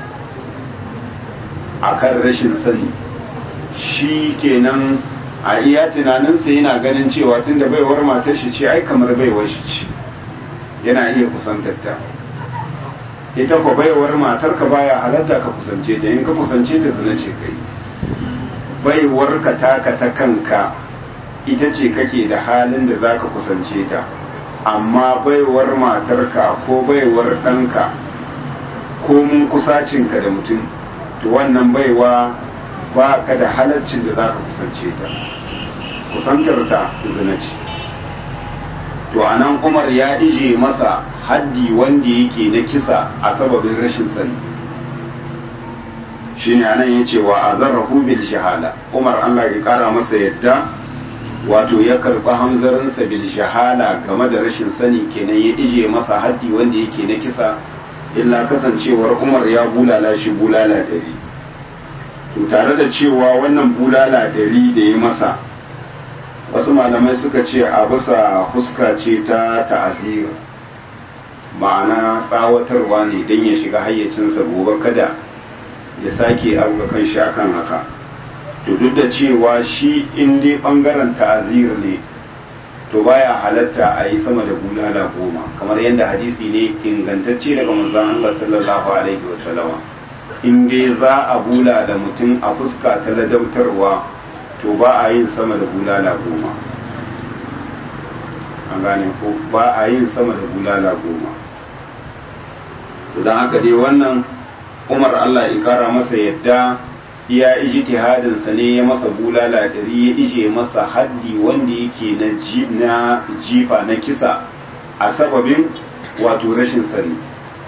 akan rashin sani shi kenan a iya tunaninsa yana ganin cewa tunda baiwar matar shi ce ai kamar baiwar shi ce yana iya kusantar ta ita ko baiwar matar ka baya halatta ka kusance ta in ka kusance ta zina ce kai baiwar ka taka ta kanka ita ce kake da halin da zaka kusance ta amma baiwar matarka ko baiwar ɗanka ko mun kusacinka da mutum to wannan baiwa ba ka da halaccin da za ka kusance ta kusantar ta zina ce to a nan umar ya ije masa haddi wanda yake na kisa a sababin rashin sani shi ne anan ya ce wa a zarrahu bil shahala umar allah ya kara masa yadda wato ya karɓi hamzarinsa bil shahala game da rashin sani kenan ya ije masa haddi wanda yake na kisa illa kasancewar umar ya bulala shi bulala dari to tare da cewa wannan bulala dari da ya masa wasu malamai suka ce a bisa huska ce ta ta'azir ma'ana tsawatarwa ne don ya shiga hayyacinsa gobe kada ya sake abuga kan shi akan haka to duk da cewa shi in dai bangaren ta'azir ne to baya halatta a yi sama da bulala goma kamar yadda hadisi ne ingantacce daga manzon Allah sallallahu alaihi wasallama in dai za a bula da mutum a fuska ta ladautarwa to ba a yin sama da bulala goma an gane ko ba a yin sama da bulala goma don haka dai wannan umar Allah ya kara masa yadda iya ijtihadinsa ne ya masa bulala dari ya ije masa haddi wanda yake na jifa na kisa a sababin wato rashin sani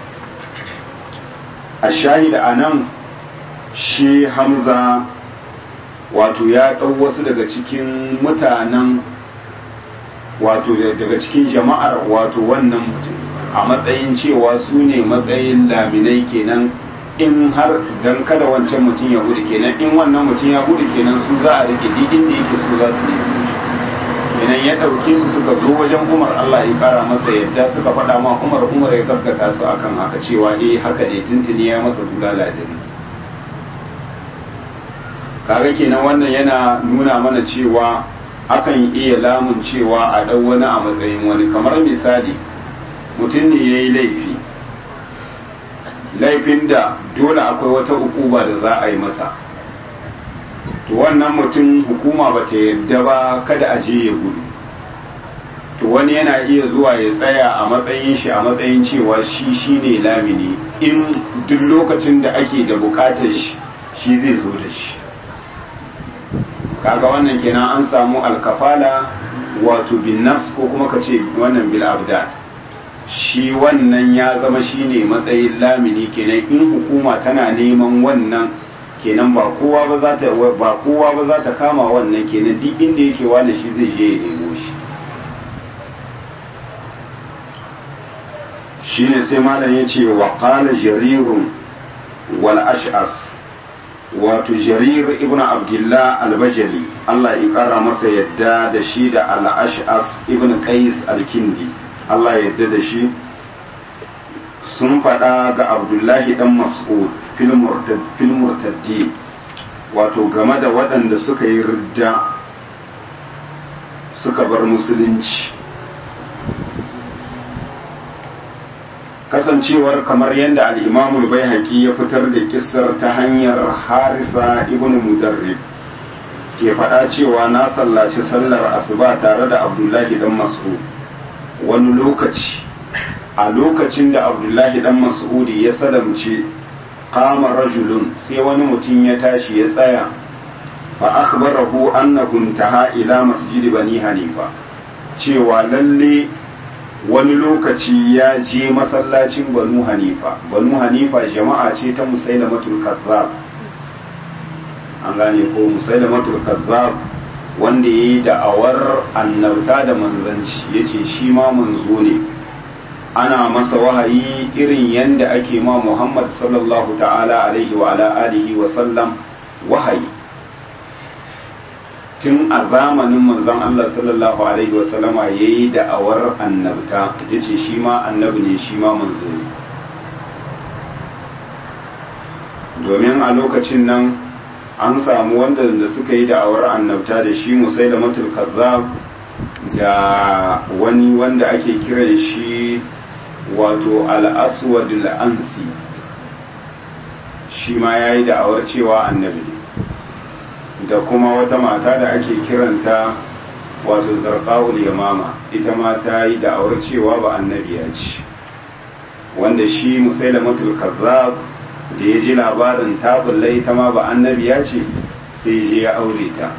a shahida a nan shi hamza wato ya ɗau wasu daga cikin mutanen wato daga cikin jama'ar wato wannan mutum a matsayin cewa su ne matsayin laminai kenan in har dan kada wancan mutum ya gudu kenan in wannan mutum ya gudu kenan su za a rike duk inda yake su za su nemi kenan ya ɗauke su suka zo wajen umar Allah ya kara masa yadda suka faɗa ma umar umar ya gaskata su akan haka cewa eh haka ne tuntuni ya masa bulala da ni kaga kenan wannan yana nuna mana cewa akan iya lamun cewa a ɗau wani a matsayin wani kamar misali mutum ne ya yi laifi laifin da dole akwai wata hukuma da za a yi masa to wannan mutum hukuma ba ta yadda ba kada a je ya gudu to wani yana iya zuwa ya tsaya a matsayin shi a matsayin cewa shi shine lamini in duk lokacin da ake da bukatar shi shi zai zo da shi kaga wannan kenan an samu alkafala wato bin nafs ko kuma ka ce wannan bil abdan shi wannan ya zama shine matsayin lamini kenan in hukuma tana neman wannan kenan ba kowa ba za ta ba kowa ba za ta kama wannan kenan duk inda yake wani shi zai je ya nemo shi shine sai malam ya ce wa qala jarirun wal ash'as wato jarir ibn abdullah al-bajali Allah ya kara masa yadda da shi da al-ash'as ibn qais al-kindi Allah ya yadda da shi sun faɗa ga abdullahi dan mas'ud fil murtaddi wato game da waɗanda suka yi ridda suka bar musulunci kasancewar kamar yadda al'imamul bai ya fitar da kissar ta hanyar harisa ibn mudarrib ke faɗa cewa na sallaci sallar asuba tare da abdullahi dan mas'ud wani lokaci a lokacin da abdullahi dan mas'udi ya salamce kama rajulun sai wani mutum ya tashi ya tsaya fa akhbarahu annahu intaha ila masjid bani hanifa cewa lalle wani lokaci ya je masallacin banu hanifa banu hanifa jama'a ce ta musailamatul kazzab an gane ko musailamatul kazzab wanda ya yi da'awar annabta da manzanci ya ce shi ma manzo ne ana masa wahayi irin yadda ake ma muhammad sallallahu ta'ala alaihi wa ala alihi wa sallam wahayi tun a zamanin manzon Allah sallallahu alaihi wa sallama ya yi da'awar annabta ya ce shi ma annabi ne shi ma manzo ne domin a lokacin nan an samu wanda da suka yi da'awar annabta da shi musai da matul kazzab da wani wanda ake kiran shi wato al'aswad al'ansi shi ma ya yi da'awar cewa annabi ne da kuma wata mata da ake kiranta wato zarqawul yamama ita ma ta yi da'awar cewa ba annabi ya ce wanda shi musai da matul kazzab da ya ji labarin ta bulle ita ma ba annabi ya ce sai je ya aure ta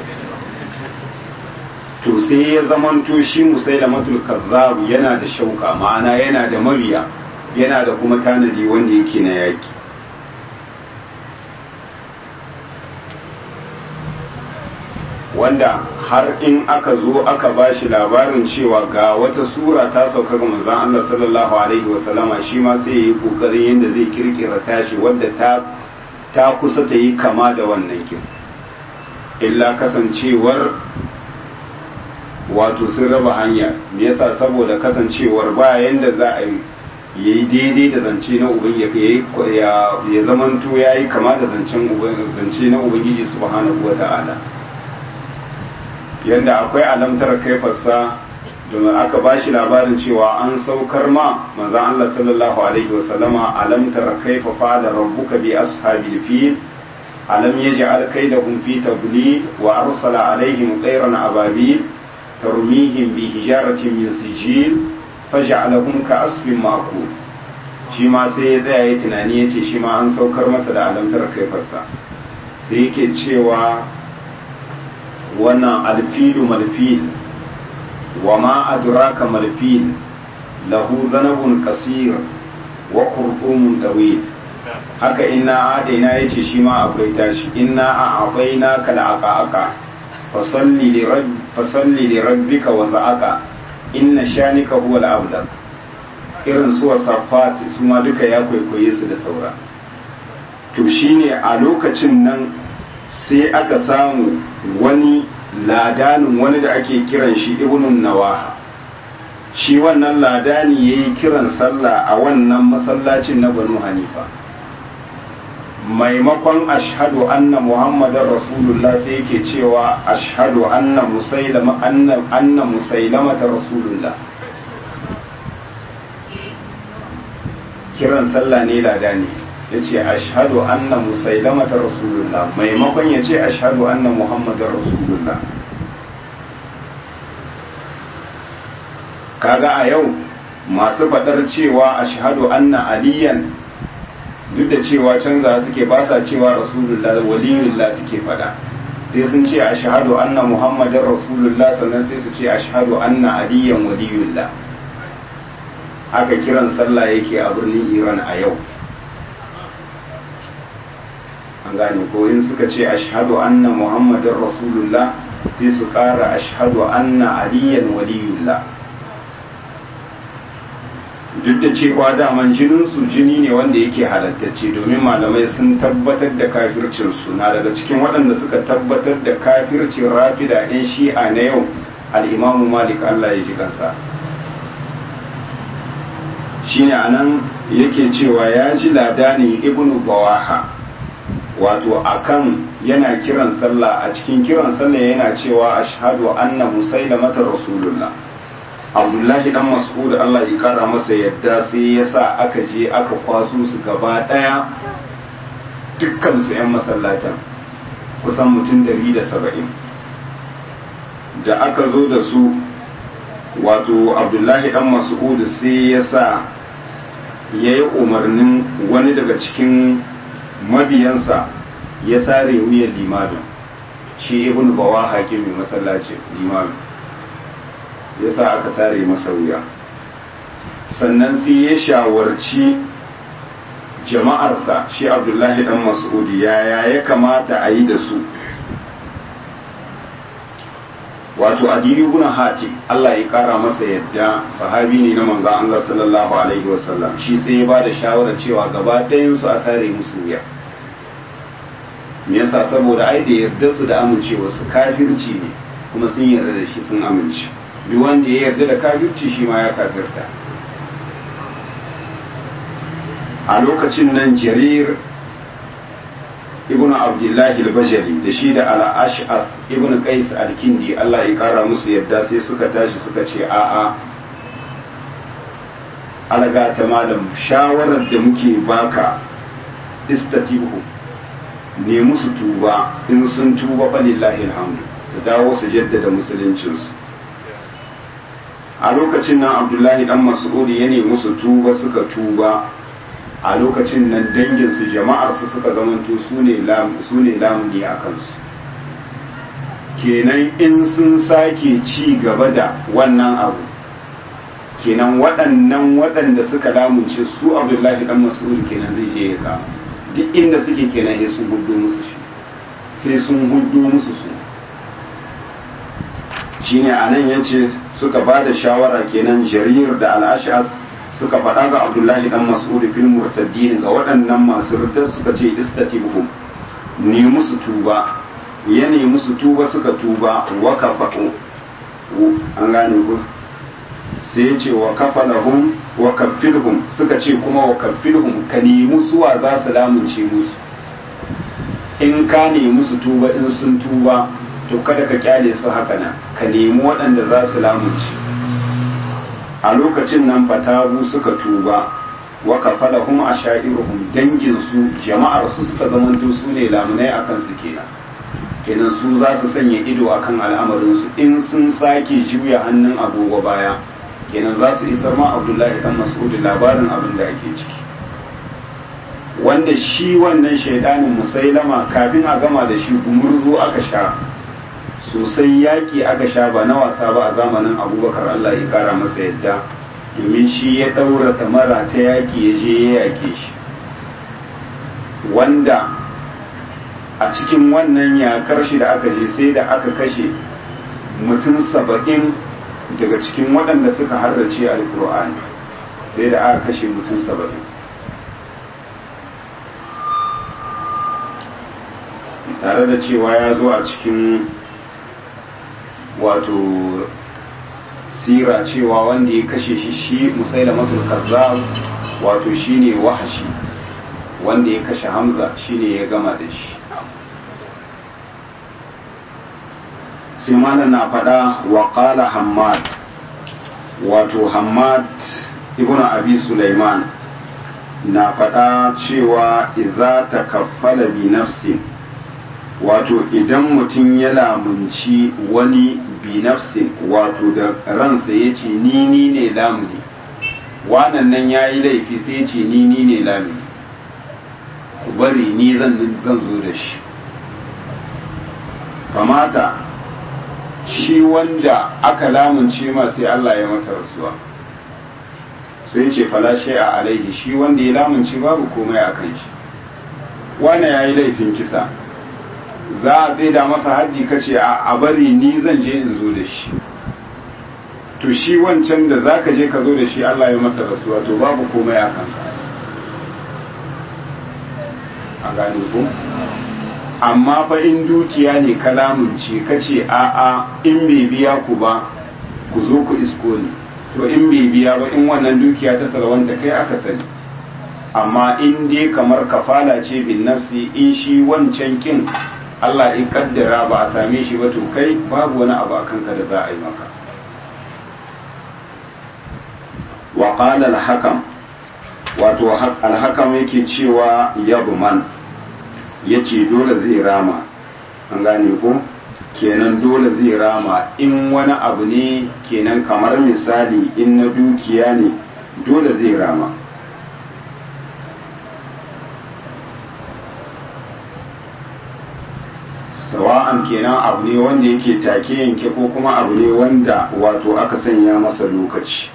to sai ya zamanto shi musailamatul kazzab yana da shauka ma'ana yana da mabiya yana da kuma tanadi wanda yake na yaki wanda har in aka zo aka ba shi labarin cewa ga wata sura ta sauka ga manzon Allah sallallahu alaihi wasallama shi ma sai ya yi kokarin yadda zai kirkira tashi wadda ta ta kusa ta yi kama da wannan kin illa kasancewar wato sun raba hanya me yasa saboda kasancewar ba yanda za a yi daidai da zance na ubangiji ya ya zamanto yayi kama da zancen zance na ubangiji subhanahu wata'ala yanda akwai alamtar kaifarsa domin aka ba shi labarin cewa an saukar ma manzan Allah sallallahu alaihi wasallama alamtar kaifa fada rabbuka bi ashabil fil alam yaj'al kaydahum fi tadlil wa arsala alaihim tayran ababil tarmihim bi hijaratin min sijil faj'alahum ka asfin ma'kul shi ma sai ya tsaya ya tunani ya ce shi ma an saukar masa da alamtar kaifarsa sai yake cewa wannan alfilu malfil wa ma adraka malfil lahu zanabun kasir wa qurdumun tawil haka inna adaina yace shi ma akwai tashi inna a'taina kal aqaqa fasalli li rabb fasalli li rabbika wa za'aka inna shanika huwa al-abdal irin su wasafat su ma duka ya kwaikwaye su da saura to shine a lokacin nan sai aka samu wani ladanin wani da ake kiran shi ibnun nawaha shi wannan ladani ya yi kiran sallah a wannan masallacin na banu hanifa maimakon ashhadu anna muhammadar rasulullah sai yake cewa ashhadu anna musailama anna anna musailamata rasulullah kiran sallah ne ladani yace ashhadu anna musailamata rasulullah maimakon yace ashhadu anna muhammadar rasulullah kaga a yau masu faɗar cewa ashhadu anna aliyan duk da cewa canza suke ba sa cewa rasulullah waliyullah suke faɗa sai sun ce ashhadu anna muhammadar rasulullah sannan sai su ce ashhadu anna aliyan waliyullah haka kiran sallah yake a birnin iran a yau an gane ko in suka ce ashhadu anna muhammadar rasulullah sai su ƙara ashhadu anna aliyan waliyullah duk da cewa daman jininsu jini ne wanda yake halattacce domin malamai sun tabbatar da kafircinsu na daga cikin waɗanda suka tabbatar da kafircin rafida 'yan shi'a na yau al'imamu malik allah ya ji kansa shine anan yake cewa ya ji ladani ibnu bawaha wato akan yana kiran sallah a cikin kiran sallah yana cewa ashhadu anna musailamata rasulullah abdullahi dan mas'ud Allah ya kara masa yadda sai ya sa aka je aka kwaso su gaba daya dukkan su yan masallatan kusan mutum dari da saba'in da aka zo da su wato abdullahi dan mas'ud sai ya sa ya yi umarnin wani daga cikin mabiyansa ya sare wuyan limamin shi ibn bawa hakimin masallaci limamin ya sa aka sare masa wuya sannan sai ya shawarci jama'arsa shi abdullahi dan mas'udi yaya ya kamata a yi da su wato adiri ibn hatim Allah ya kara masa yadda sahabi ne na manzon Allah sallallahu alaihi wasallam shi sai ya bada shawara cewa gaba ɗayan su a sare musu wuya me yasa saboda ai da yarda su da amincewa su kafirci ne kuma sun yarda da shi sun amince duk wanda ya yarda da kafirci shi ma ya kafirta a lokacin nan jarir ibnu abdullahi al-bajali da shi da al-ash'as ibnu qais al-kindi Allah ya kara musu yadda sai suka tashi suka ce a'a alaga ta malam shawarar da muke baka istatihu ne musu tuba in sun tuba falillahi alhamdu su dawo su jaddada musuluncinsu a lokacin nan abdullahi dan mas'udi ya nemi musu tuba suka tuba a lokacin nan danginsu jama'arsu suka zamanto su ne lamuni a kansu kenan in sun sake ci gaba da wannan abu kenan waɗannan waɗanda suka lamunce su abdullahi dan mas'ud kenan zai je ya kama duk inda suke kenan sai sun hudu musu shi sai sun hudu musu su shine anan yace suka ba da shawara kenan jarir da al-ash'as suka faɗa ga abdullahi dan mas'ud fil murtaddin ga waɗannan masu ridda suka ce istatibhum ne musu tuba ya ne musu tuba suka tuba wa kafa'u an gane ku sai ya ce wa kafalahum wa kaffilhum suka ce kuma wa kaffilhum ka nemi suwa za su lamunce musu in ka nemi su tuba in sun tuba to kada ka kyale su haka nan ka nemi waɗanda za su lamunci a lokacin nan fatabu suka tuba wa kafalahum ashairuhum dangin su jama'ar su suka zamanto su ne lamunai akan su kenan kenan su za su sanya ido akan al'amarin su in sun sake juya hannun agogo baya kenan za su isar ma abdullahi dan mas'ud labarin abin da ake ciki wanda shi wannan shaidanin musailama kafin a gama da shi gumurzu aka sha sosai yaƙi aka sha ba na wasa ba a zamanin abubakar allah ya kara masa yadda domin shi ya ɗaura tamara ta yaƙi ya je ya yaƙe shi wanda a cikin wannan yakar shi da aka je sai da aka kashe mutum saba'in daga cikin waɗanda suka harrace alkur'ani sai da aka kashe mutum saba'in tare da cewa ya zo a cikin wato sira cewa wanda ya kashe shi shi musailamatul kazzab wato shine wahashi wanda ya kashe hamza shine ya gama da shi sai malam na faɗa wa qala hammad wato hammad ibnu abi sulaiman na faɗa cewa idza takaffala bi nafsin wato idan mutum ya lamunci wani bi nafsin wato da ransa ya ce ni ni ne lamuni wannan nan ya yi laifi sai ya ce ni ni ne lamuni ku bari ni zan zan zo da shi kamata shi wanda aka lamunce ma sai Allah ya masa rasuwa sai ce falashe a alaihi shi wanda ya lamunce babu komai a kan shi wane ya yi laifin kisa za a tsaida masa haddi kace a bari ni zan je in zo da shi to shi wancan da za ka je ka zo da shi Allah ya masa rasuwa to babu komai a kanka a gane ku amma fa in dukiya ne kalamunci kace a a in bai biya ku ba ku zo ku isko ni to in bai biya ba in wannan dukiya ta salwanta kai aka sani amma in dai kamar kafala ce bin nafsi in shi wancan kin Allah in kaddara ba a same shi ba to kai babu wani abu a kanka da za a yi maka wa qala al-hakam wato al-hakam yake cewa yabman yace dole zai rama an gane ko kenan dole zai rama in wani abu ne kenan kamar misali in na dukiya ne dole zai rama sawa'an kenan abu ne wanda yake take yanke ko kuma abu ne wanda wato aka sanya masa lokaci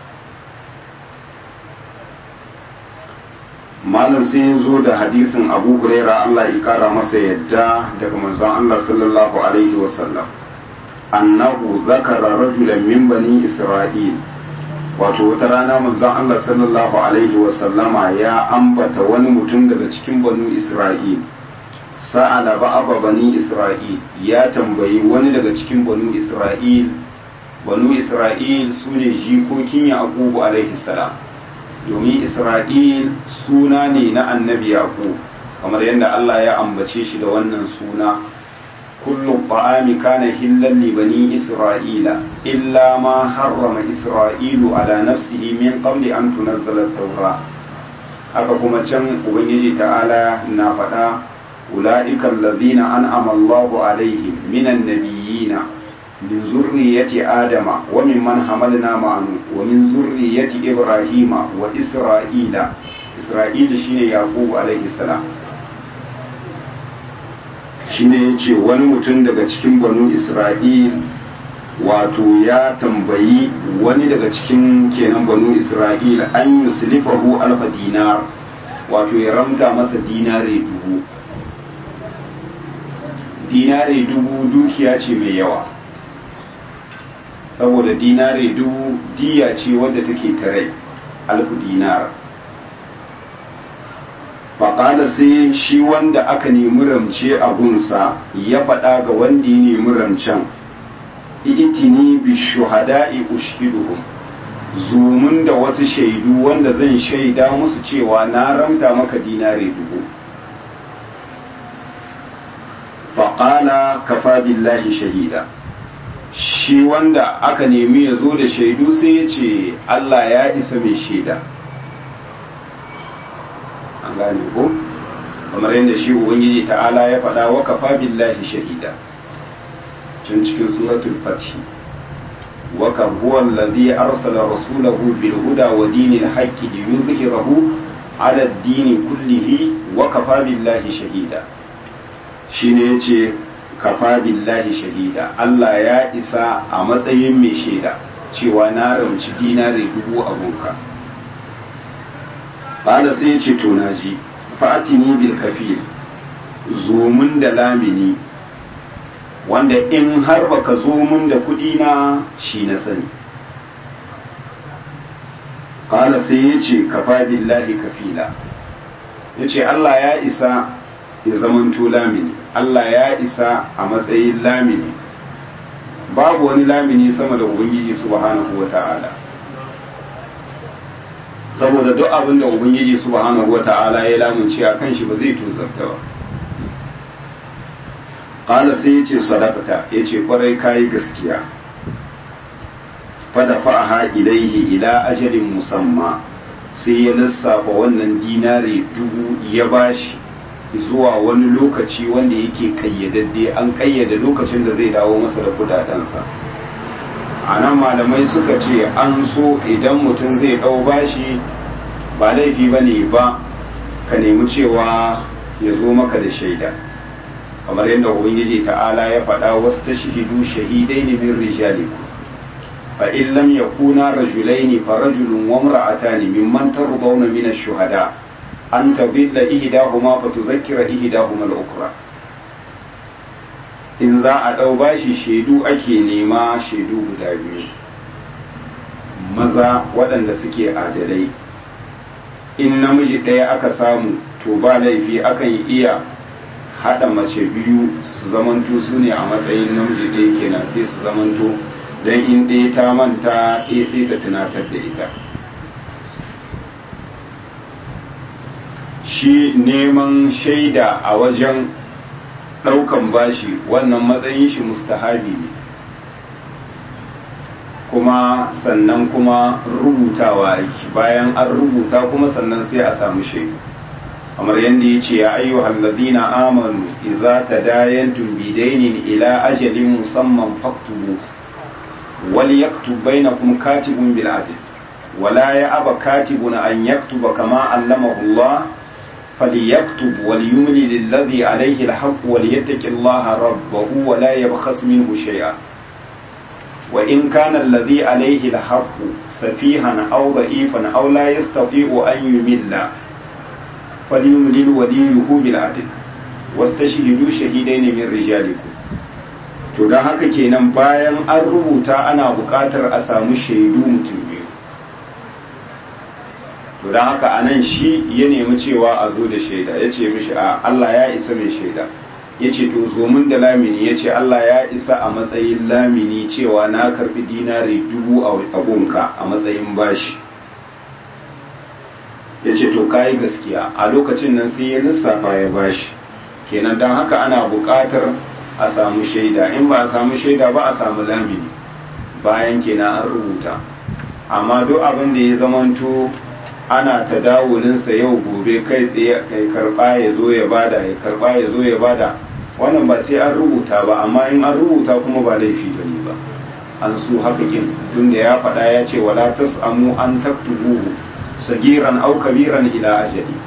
malam sai ya zo da hadisin abu huraira allah ya kara masa yadda daga manzon allah sallallahu alaihi wasallam annahu zakara rajulan min bani isra'il wato wata rana manzon allah sallallahu alaihi wasallama ya ambata wani mutum daga cikin banu isra'il sa'ala ba'aba bani isra'il ya tambayi wani daga cikin banu isra'il banu isra'il su ne jikokin yaqubu alaihi salam domin isra'il suna ne na annabi yaqub kamar yadda Allah ya ambace shi da wannan suna kullu ta'ami kana hillan li bani isra'ila illa ma harrama isra'ilu ala nafsihi min qabli an tunazzala at-taura haka kuma can ubangiji ta'ala na faɗa أولئك الذين أنعم الله عليهم من النبيين من ذرية آدم وممن حملنا معه ومن ذرية إبراهيم وإسرائيل إسرائيل شين يعقوب عليه السلام shine ya ce wani mutum daga cikin banu isra'il wato ya tambayi wani daga cikin kenan banu isra'il an yuslifahu alfa dinar wato ya ramta masa dinare dubu dinare dubu dukiya ce mai yawa saboda dinare dubu diya ce wadda take tare alfu dinar faƙada sai shi wanda aka nemi ramce a gunsa ya faɗa ga wanda ya nemi ramcen itini bi shuhada'i ushiduhum zumun da wasu shaidu wanda zan shaida musu cewa na ramta maka dinare dubu faƙala kafa billahi shahida shi wanda aka nemi ya zo da shaidu sai ya ce Allah ya isa mai shaida an gane ko kamar yadda shi ubangiji ta'ala ya faɗa wa kafa billahi shahida tun cikin suratul fathi wa kan huwa allazi arsala rasulahu bil huda wa dinil haqqi liyuzhirahu ala ad-din kullihi wa kafa billahi shahida shine yace kafa billahi shahida Allah ya isa a matsayin mai shaida cewa na ramci dinari dubu abunka bala sai ya ce to na ji fa'atini bil kafil zomun da lamini wanda in har baka zo mun da kudi na shi na sani qala sai ya ce kafa billahi kafila ya ce Allah ya isa ya zamanto lamini Allah ya isa a matsayin lamini babu wani lamini sama da ubangiji subhanahu wa ta'ala saboda duk abin da ubangiji subhanahu wa ta'ala ya lamunci a kan shi ba zai tuzarta ba ƙala sai ya ce sadakata ya ce kwarai kayi gaskiya fada fa'aha ilaihi ila ajalin musamma sai ya lissafa wannan dinari dubu ya bashi zuwa wani lokaci wanda yake kayyadadde an kayyade lokacin da zai dawo masa da kudadensa a nan malamai suka ce an so idan mutum zai ɗau bashi ba laifi ba ne ba ka nemi cewa ya zo maka da shaida kamar yadda ubangiji ta'ala ya faɗa wasu ta shahidu shahidai ne min rijalikum fa in lam yakuna rajulaini fa rajulun wa imra'atani mimman tardawna min ash-shuhada an tadilla ihdahuma fa tuzakkira ihdahuma al-ukhra in za a ɗau bashi shaidu ake nema shaidu guda biyu maza waɗanda suke adalai in namiji ɗaya aka samu to ba laifi akan iya haɗa mace biyu su zamanto su ne a matsayin namiji ɗaya kenan sai su zamanto don in ɗaya ta manta ɗaya sai ta tunatar da ita shi neman shaida a wajen ɗaukan bashi wannan matsayin shi mustahabi ne kuma sannan kuma rubutawa aiki bayan an rubuta kuma sannan sai a samu shaidu kamar yadda ya ce ya ayyuhal ladina amanu idza tadayantum bidainin ila ajalin musamman faktubu wal yaktub bainakum katibun bil adl wala ya aba katibun an yaktuba kama allamahu Allah فليكتب وليملي للذي عليه الحق وليتق الله ربه ولا يبخس منه شيئا وإن كان الذي عليه الحق سفيها أو ضعيفا أو لا يستطيع أن يمل فليملل وليه بالعدل واستشهدوا شهيدين من رجالكم to don haka kenan bayan an rubuta ana buƙatar a samu shaidu mutum biyu to don haka a nan shi ya nemi cewa a zo da shaida ya ce mishi a Allah ya isa mai shaida ya ce to zo mun da lamini ya ce Allah ya isa a matsayin lamini cewa na karbi dinari dubu a gunka a matsayin bashi ya ce to kayi gaskiya a lokacin nan sai ya lissafa ya bashi kenan don haka ana buƙatar a samu shaida in ba a samu shaida ba a samu lamini bayan kenan an rubuta amma duk abin da ya zamanto ana ta dawulinsa yau gobe kai tsaye kai karba ya zo ya bada ya karba ya zo ya bada wannan ba sai an rubuta ba amma in an rubuta kuma ba laifi ba ne ba an su haka kin tunda ya faɗa ya ce wala tasamu an taktubuhu sagiran au kabiran ila ajali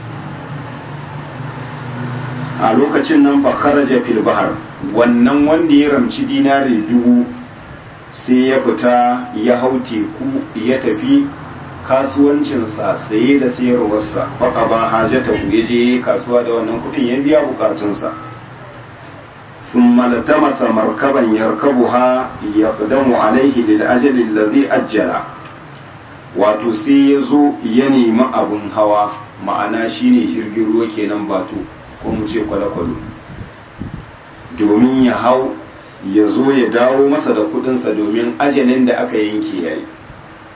a lokacin nan fa kharaja fil bahr wannan wanda ya ramci dinari dubu sai ya fita ya hau teku ya tafi kasuwancinsa saye da sayarwarsa faka ba hajjata ya je kasuwa da wannan kudin ya biya bukatunsa sun malata masa markaban yarkabuha ya ƙudamu alaihi da ajalin lazi ajjala wato sai ya zo ya nemi abin hawa ma'ana shine jirgin ruwa kenan batu ko mu ce kwale-kwale domin ya hau ya zo ya dawo masa da kudinsa domin ajalin da aka yanke yayi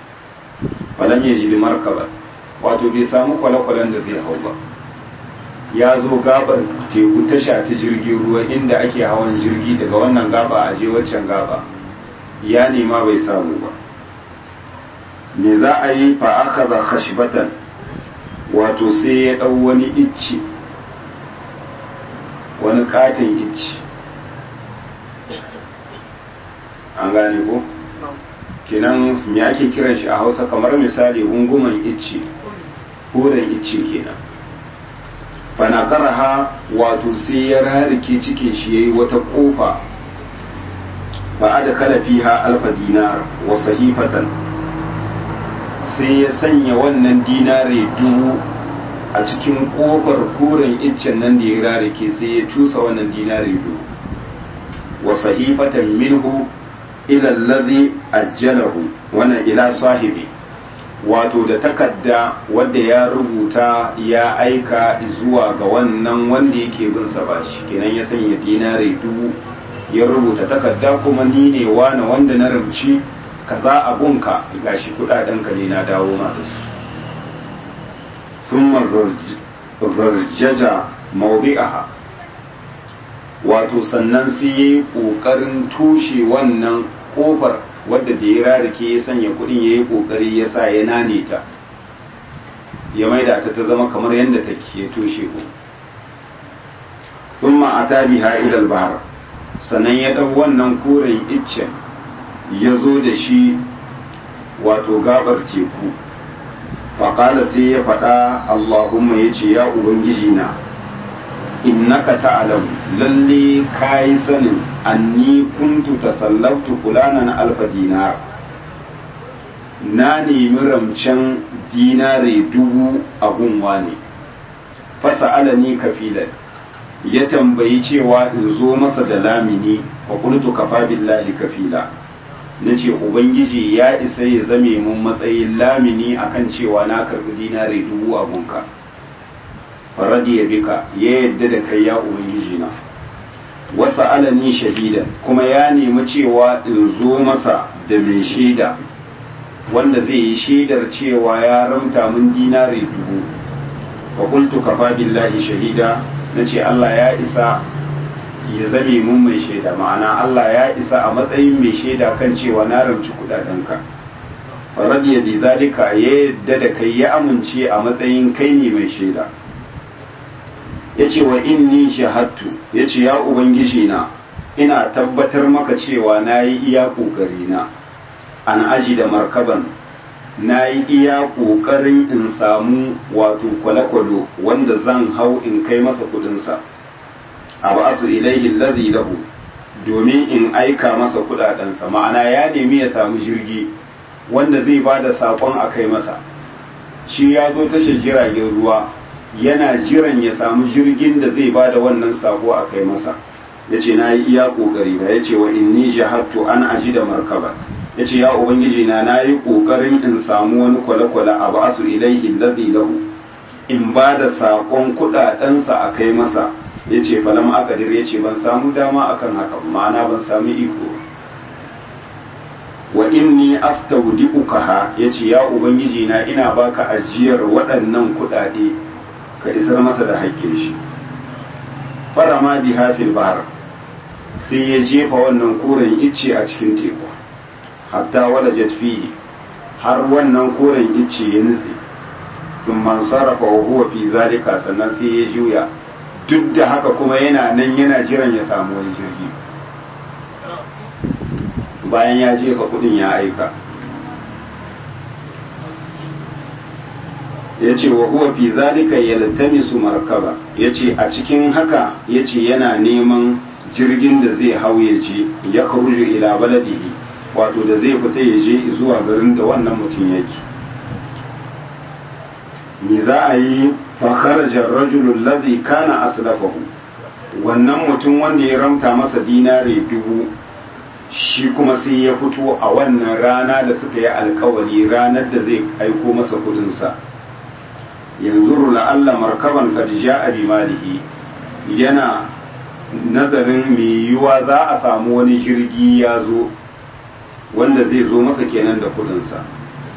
falam ya ji markaba wato bai samu kwale-kwalen da zai hau ba ya zo gabar teku tasha ta jirgin ruwa inda ake hawan jirgi daga wannan gaba a je waccan gaba ya nema bai samu ba me za a yi fa aka za khashbatan wato sai ya ɗau wani icci wani katin icci an gane ko kenan me ake kiran shi a hausa kamar misali gunguman icci koren icce kenan fanakaraha wato sai ya rarike cikin shi yayi wata kofa ba da kala fiha alfa dinar wa sahifatan sai ya sanya wannan dinare dubu a cikin kofar koren iccen nan da ya rarike sai ya cusa wannan dinare dubu wa sahifatan minhu ila allazi ajjalahu wannan ila sahibi wato da takarda wadda ya rubuta ya aika zuwa ga wannan wanda yake bin sa bashi kenan ya sanya dinare dubu ya rubuta takarda kuma ni ne wani wanda na rumci kaza abunka gashi kudaden ka ne na dawo ma da su thumma zazjaja mawdi'aha wato sannan sai yayi kokarin tushe wannan kofar wadda da ya rarrake ya sanya kudin ya yi kokari ya sa ya nane ta ya maida ta ta zama kamar yadda take ya toshe ku thumma ata biha ila al-bahr sannan ya dau wannan koren iccen ya zo da shi wato gabar teku faƙala sai ya faɗa Allahumma ya ce ya Ubangiji na innaka ta'lamu lalle kayi sanin anni kuntu tasallabtu fulanan alfa dinar na nemi ramcen dinare dubu a gunwa ne fasa'alani kafilan ya tambayi cewa in zo masa da lamini wa qultu kafa billahi kafila nace ubangiji ya isa ya zame mun matsayin lamini akan cewa na karbi dinare dubu a gunka faradiya bika ya yadda da kai ya ubangiji na wasa alani shahidan kuma ya nemi cewa in zo masa da mai shaida wanda zai yi shaidar cewa ya ramta mun dinare dubu fa qultu kafa billahi shahida nace Allah ya isa ya zame mun mai shaida ma'ana Allah ya isa a matsayin mai shaida kan cewa na ramci kudadenka faradiya bi zalika ya yadda da kai ya amince a matsayin kai ne mai shaida ya ce wa inni shahadtu ya ce ya ubangiji na ina tabbatar maka cewa na yi iya ƙoƙari na an aji da markaban na yi iya ƙoƙarin in samu wato kwale-kwalo wanda zan hau in kai masa kudinsa a ba su ilaihi lazi lahu domin in aika masa kudadensa ma'ana ya nemi ya samu jirgi wanda zai ba da saƙon a kai masa shi ya zo tashar jiragen ruwa yana jiran ya samu jirgin da zai bada wannan sako a kai masa ya ce na yi iya ƙoƙari ba ya ce wa inni jahattu an aji da markaba ya ce ya ubangiji na na yi ƙoƙarin in samu wani kwale-kwale a ba su ilaihi lazi lahu in ba da saƙon kuɗaɗensa a kai masa ya ce falam akadir ya ce ban samu dama akan haka ma'ana ban samu iko wa inni astaudi'ukaha ya ce ya ubangiji na ina baka ajiyar waɗannan kuɗaɗe ka isar masa da haƙƙin shi fara ma bi hafil bahar sai ya jefa wannan koren icce a cikin teku hatta wala fihi har wannan koren icce ya nutse in man sarrafa wa huwa fi zalika sannan sai ya juya duk da haka kuma yana nan yana jiran ya samu wani jirgi bayan ya jefa kudin ya aika ya ce wa huwa fi zalika yaltamisu markaba ya ce a cikin haka ya ce yana neman jirgin da zai hau ya je ya karuju ila baladihi wato da zai fita ya je zuwa garin da wannan mutum yake me za a yi fakharajar rajulun ladhi kana aslafahu wannan mutum wanda ya ramta masa dinare dubu shi kuma sai ya fito a wannan rana da suka yi alkawari ranar da zai aiko masa kudinsa yanzu la'alla markaban kadija a bimalihi yana nazarin mai yiwuwa za a samu wani jirgi ya zo wanda zai zo masa kenan da kudinsa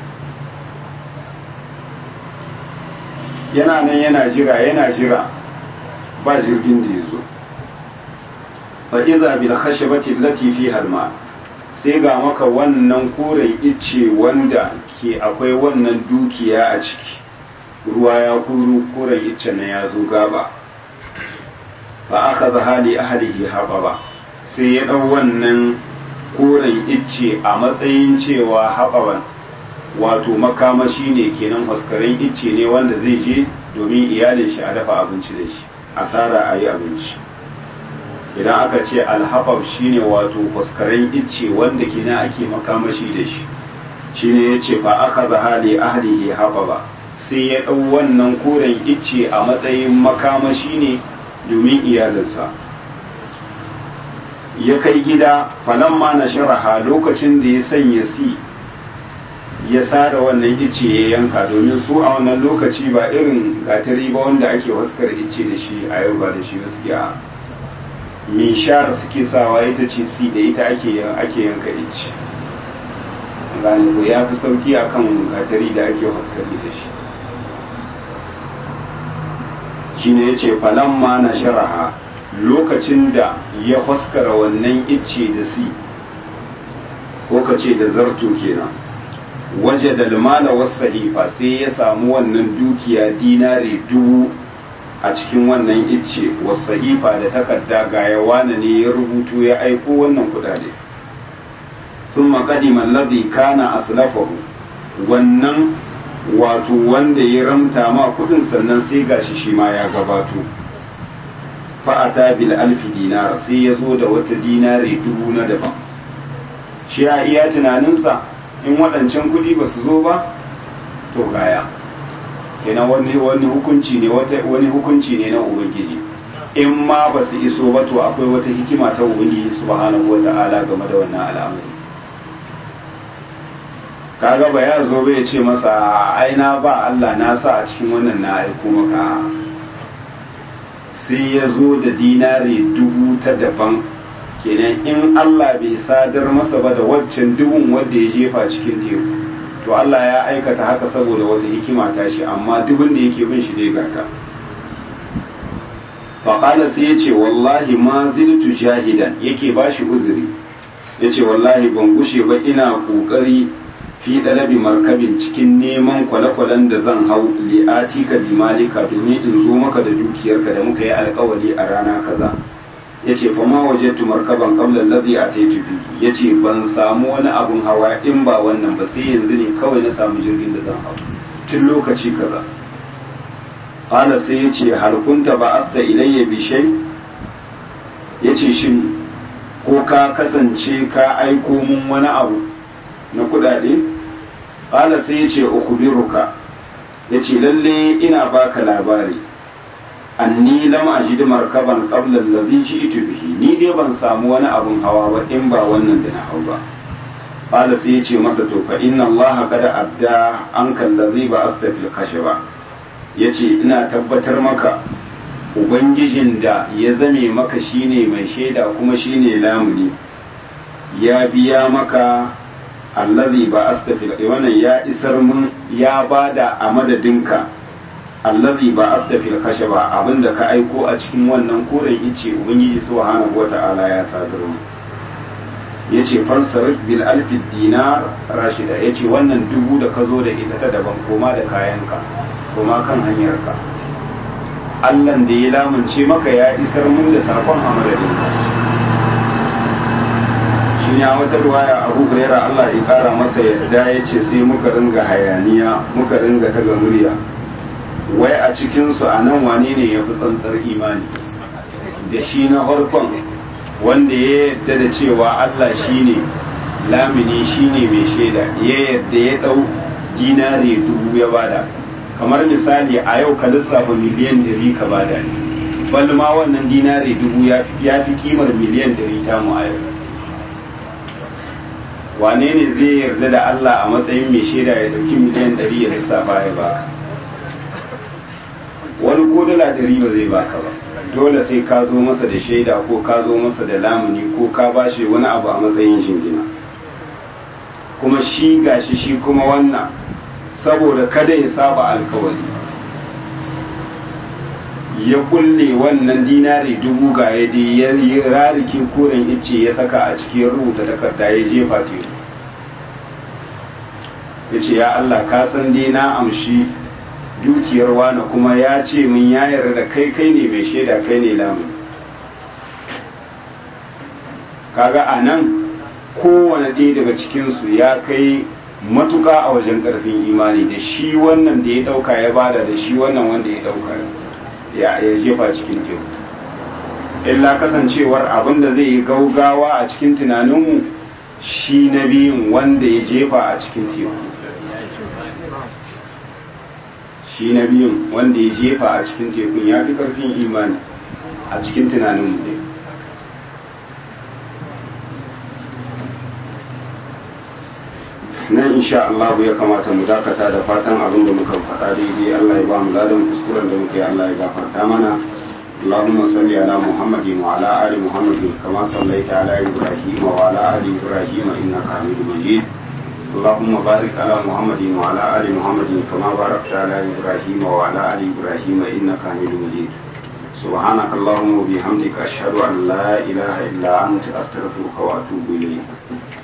yana nan yana jira yana jira ba jirgin da ya zo fa iza bil khashabati allati fiha al sai ga maka wannan koren icce wanda ke akwai wannan dukiya a ciki ruwa ya kuru koren icce na ya zo gaba fa aka hali ahlihi hababa sai ya dau wannan koren icce a matsayin cewa haɓaban wato makamashi ne kenan huskaren icce ne wanda zai je domin iyalin shi a dafa abinci da shi asara a yi abinci idan aka ce alhabab shine wato huskaren icce wanda kina ake makamashi da shi shine ya ce fa aka zahali ahlihi haɓaba sai ya ɗau wannan koren icce a matsayin makamashi ne domin iyalinsa ya kai gida falamma na sharaha lokacin da ya sanya si ya sara wannan ice ya yanka domin su a wannan lokaci ba irin gatari ba wanda ake waskar ice da shi a yau ba da shi gaskiya mishar suke sawa ita ce si da ita ake ake yanka ice gane ko ya fi sauki akan gatari da ake waskari da shi shine yace falamma na sharaha lokacin da ya faskara wannan icce da si ko ka ce da zarto kenan waje da lumana wasu sahifa sai ya samu wannan dukiya dinari dubu a cikin wannan icce wasu sahifa da takarda ga yawana ne ya rubutu ya aiko wannan kudade sun makadiman labi kana aslafahu wannan wato wanda ya ramta ma kudin sannan sai gashi shi ma ya gabato fa'ata bil alfi dinar sai ya zo da wata dinari dubu na daban shi a iya tunaninsa in waɗancan kuɗi ba su zo ba to gaya kenan wani wani hukunci ne wani hukunci ne na ubangiji in ma ba su iso ba to akwai wata hikima ta ubangiji subhanahu wata'ala game da wannan al'amari kaga ba ya zo bai ce masa aina ba Allah na sa a cikin wannan na aiko maka sai ya zo da dinari dubu ta daban kenan in Allah bai sadar masa ba da waccan dubun wanda ya jefa cikin teku to Allah ya aikata haka saboda wata hikima ta shi amma dubun da yake bin shi dai gata faƙala sai ya ce wallahi ma ziltu jahidan yake ba shi uzuri ya ce wallahi ban gushe ba ina ƙoƙari fi ɗalabi markabin cikin neman kwale-kwalen da zan hau li'ati ka bi malika domin in zo maka da dukiyarka da muka yi alkawali a rana kaza ya ce fa ma waje markaban qabla allazi ataitu bi ya ce ban samu wani abun hawa in ba wannan ba sai yanzu ne kawai na samu jirgin da zan hau tun lokaci kaza qala sai ya ce hal kunta ba'asta ilayya bi shay ya ce shin ko ka kasance ka aiko mun wani abu na kudade qala sai ya ce ukhbiruka ya ce lalle ina baka labari anni lam ajid markaban qabla allazi ji'tu bihi ni dai ban samu wani abun hawa ba in ba wannan da na hau ba qala sai ya ce masa to fa inna allaha qad abda anka allazi ba astafil khashaba yace ina tabbatar maka ubangijin da ya zame maka shine mai shaida kuma shine lamuni ya biya maka allazi ba astafil wannan ya isar mun ya bada a madadinka allazi ba astafil khashaba abinda ka aiko a cikin wannan koren ice ubangiji subhanahu wata'ala ya sadar mu yace fansarif bil alfi dinar rashida yace wannan dubu da ka zo da ita ta daban koma da kayanka koma kan hanyarka Allahn da ya lamunce maka ya isar mun da sakon a madadinka shi ya wata ruwaya abu huraira Allah ya kara masa yadda ya ce sai muka ringa hayaniya muka ringa daga murya wai a cikinsu a nan wane ne ya fi tsantsar imani da shi na farkon wanda ya yadda da cewa Allah shi ne lamini shi ne mai shaida ya yadda ya ɗau dinare dubu ya bada kamar misali a yau ka lissafa miliyan dari ka bada ne bal ma wannan dinare dubu ya fi kimar miliyan dari ta mu a yau wane ne zai yarda da Allah a matsayin mai shaida ya dauki miliyan ɗari ya lissafa ya baka wani ko dala ɗari ba zai baka ba dole sai ka zo masa da shaida ko ka zo masa da lamuni ko ka bashi wani abu a matsayin shingina kuma shi gashi shi kuma wannan saboda kada ya saba alkawari ya kulle wannan dinari dubu ga ya dai ya yi rarikin koren ice ya saka a cikin rubuta takarda ya jefa teku ya ce ya Allah ka san dai na amshi dukiyar wani kuma ya ce min ya yarda da kai kai ne mai shaida kai ne lamun kaga a nan kowane ɗaya daga cikinsu ya kai matuka a wajen ƙarfin imani da shi wannan da ya ɗauka ya bada da shi wannan wanda ya ɗauka ya jefa cikin teku illa kasancewar abin da zai yi gaugawa a cikin tunaninmu shi na biyun wanda ya jefa a cikin teku shi na biyun wanda ya jefa a cikin tekun ya fi ƙarfin imani a cikin tunaninmu ne nan insha Allah ya kamata mu dakata da fatan abin da muka faɗa daidai Allah ya ba mu ladan kuskuren da muke Allah ya gafarta mana اللهم صل على محمد وعلى آل محمد كما صليت على إبراهيم وعلى آل إبراهيم إنك حميد مجيد اللهم بارك على محمد وعلى آل محمد كما باركت على إبراهيم وعلى آل إبراهيم إنك حميد مجيد سبحانك اللهم وبحمدك أشهد أن لا إله إلا أنت أستغفرك وأتوب إليك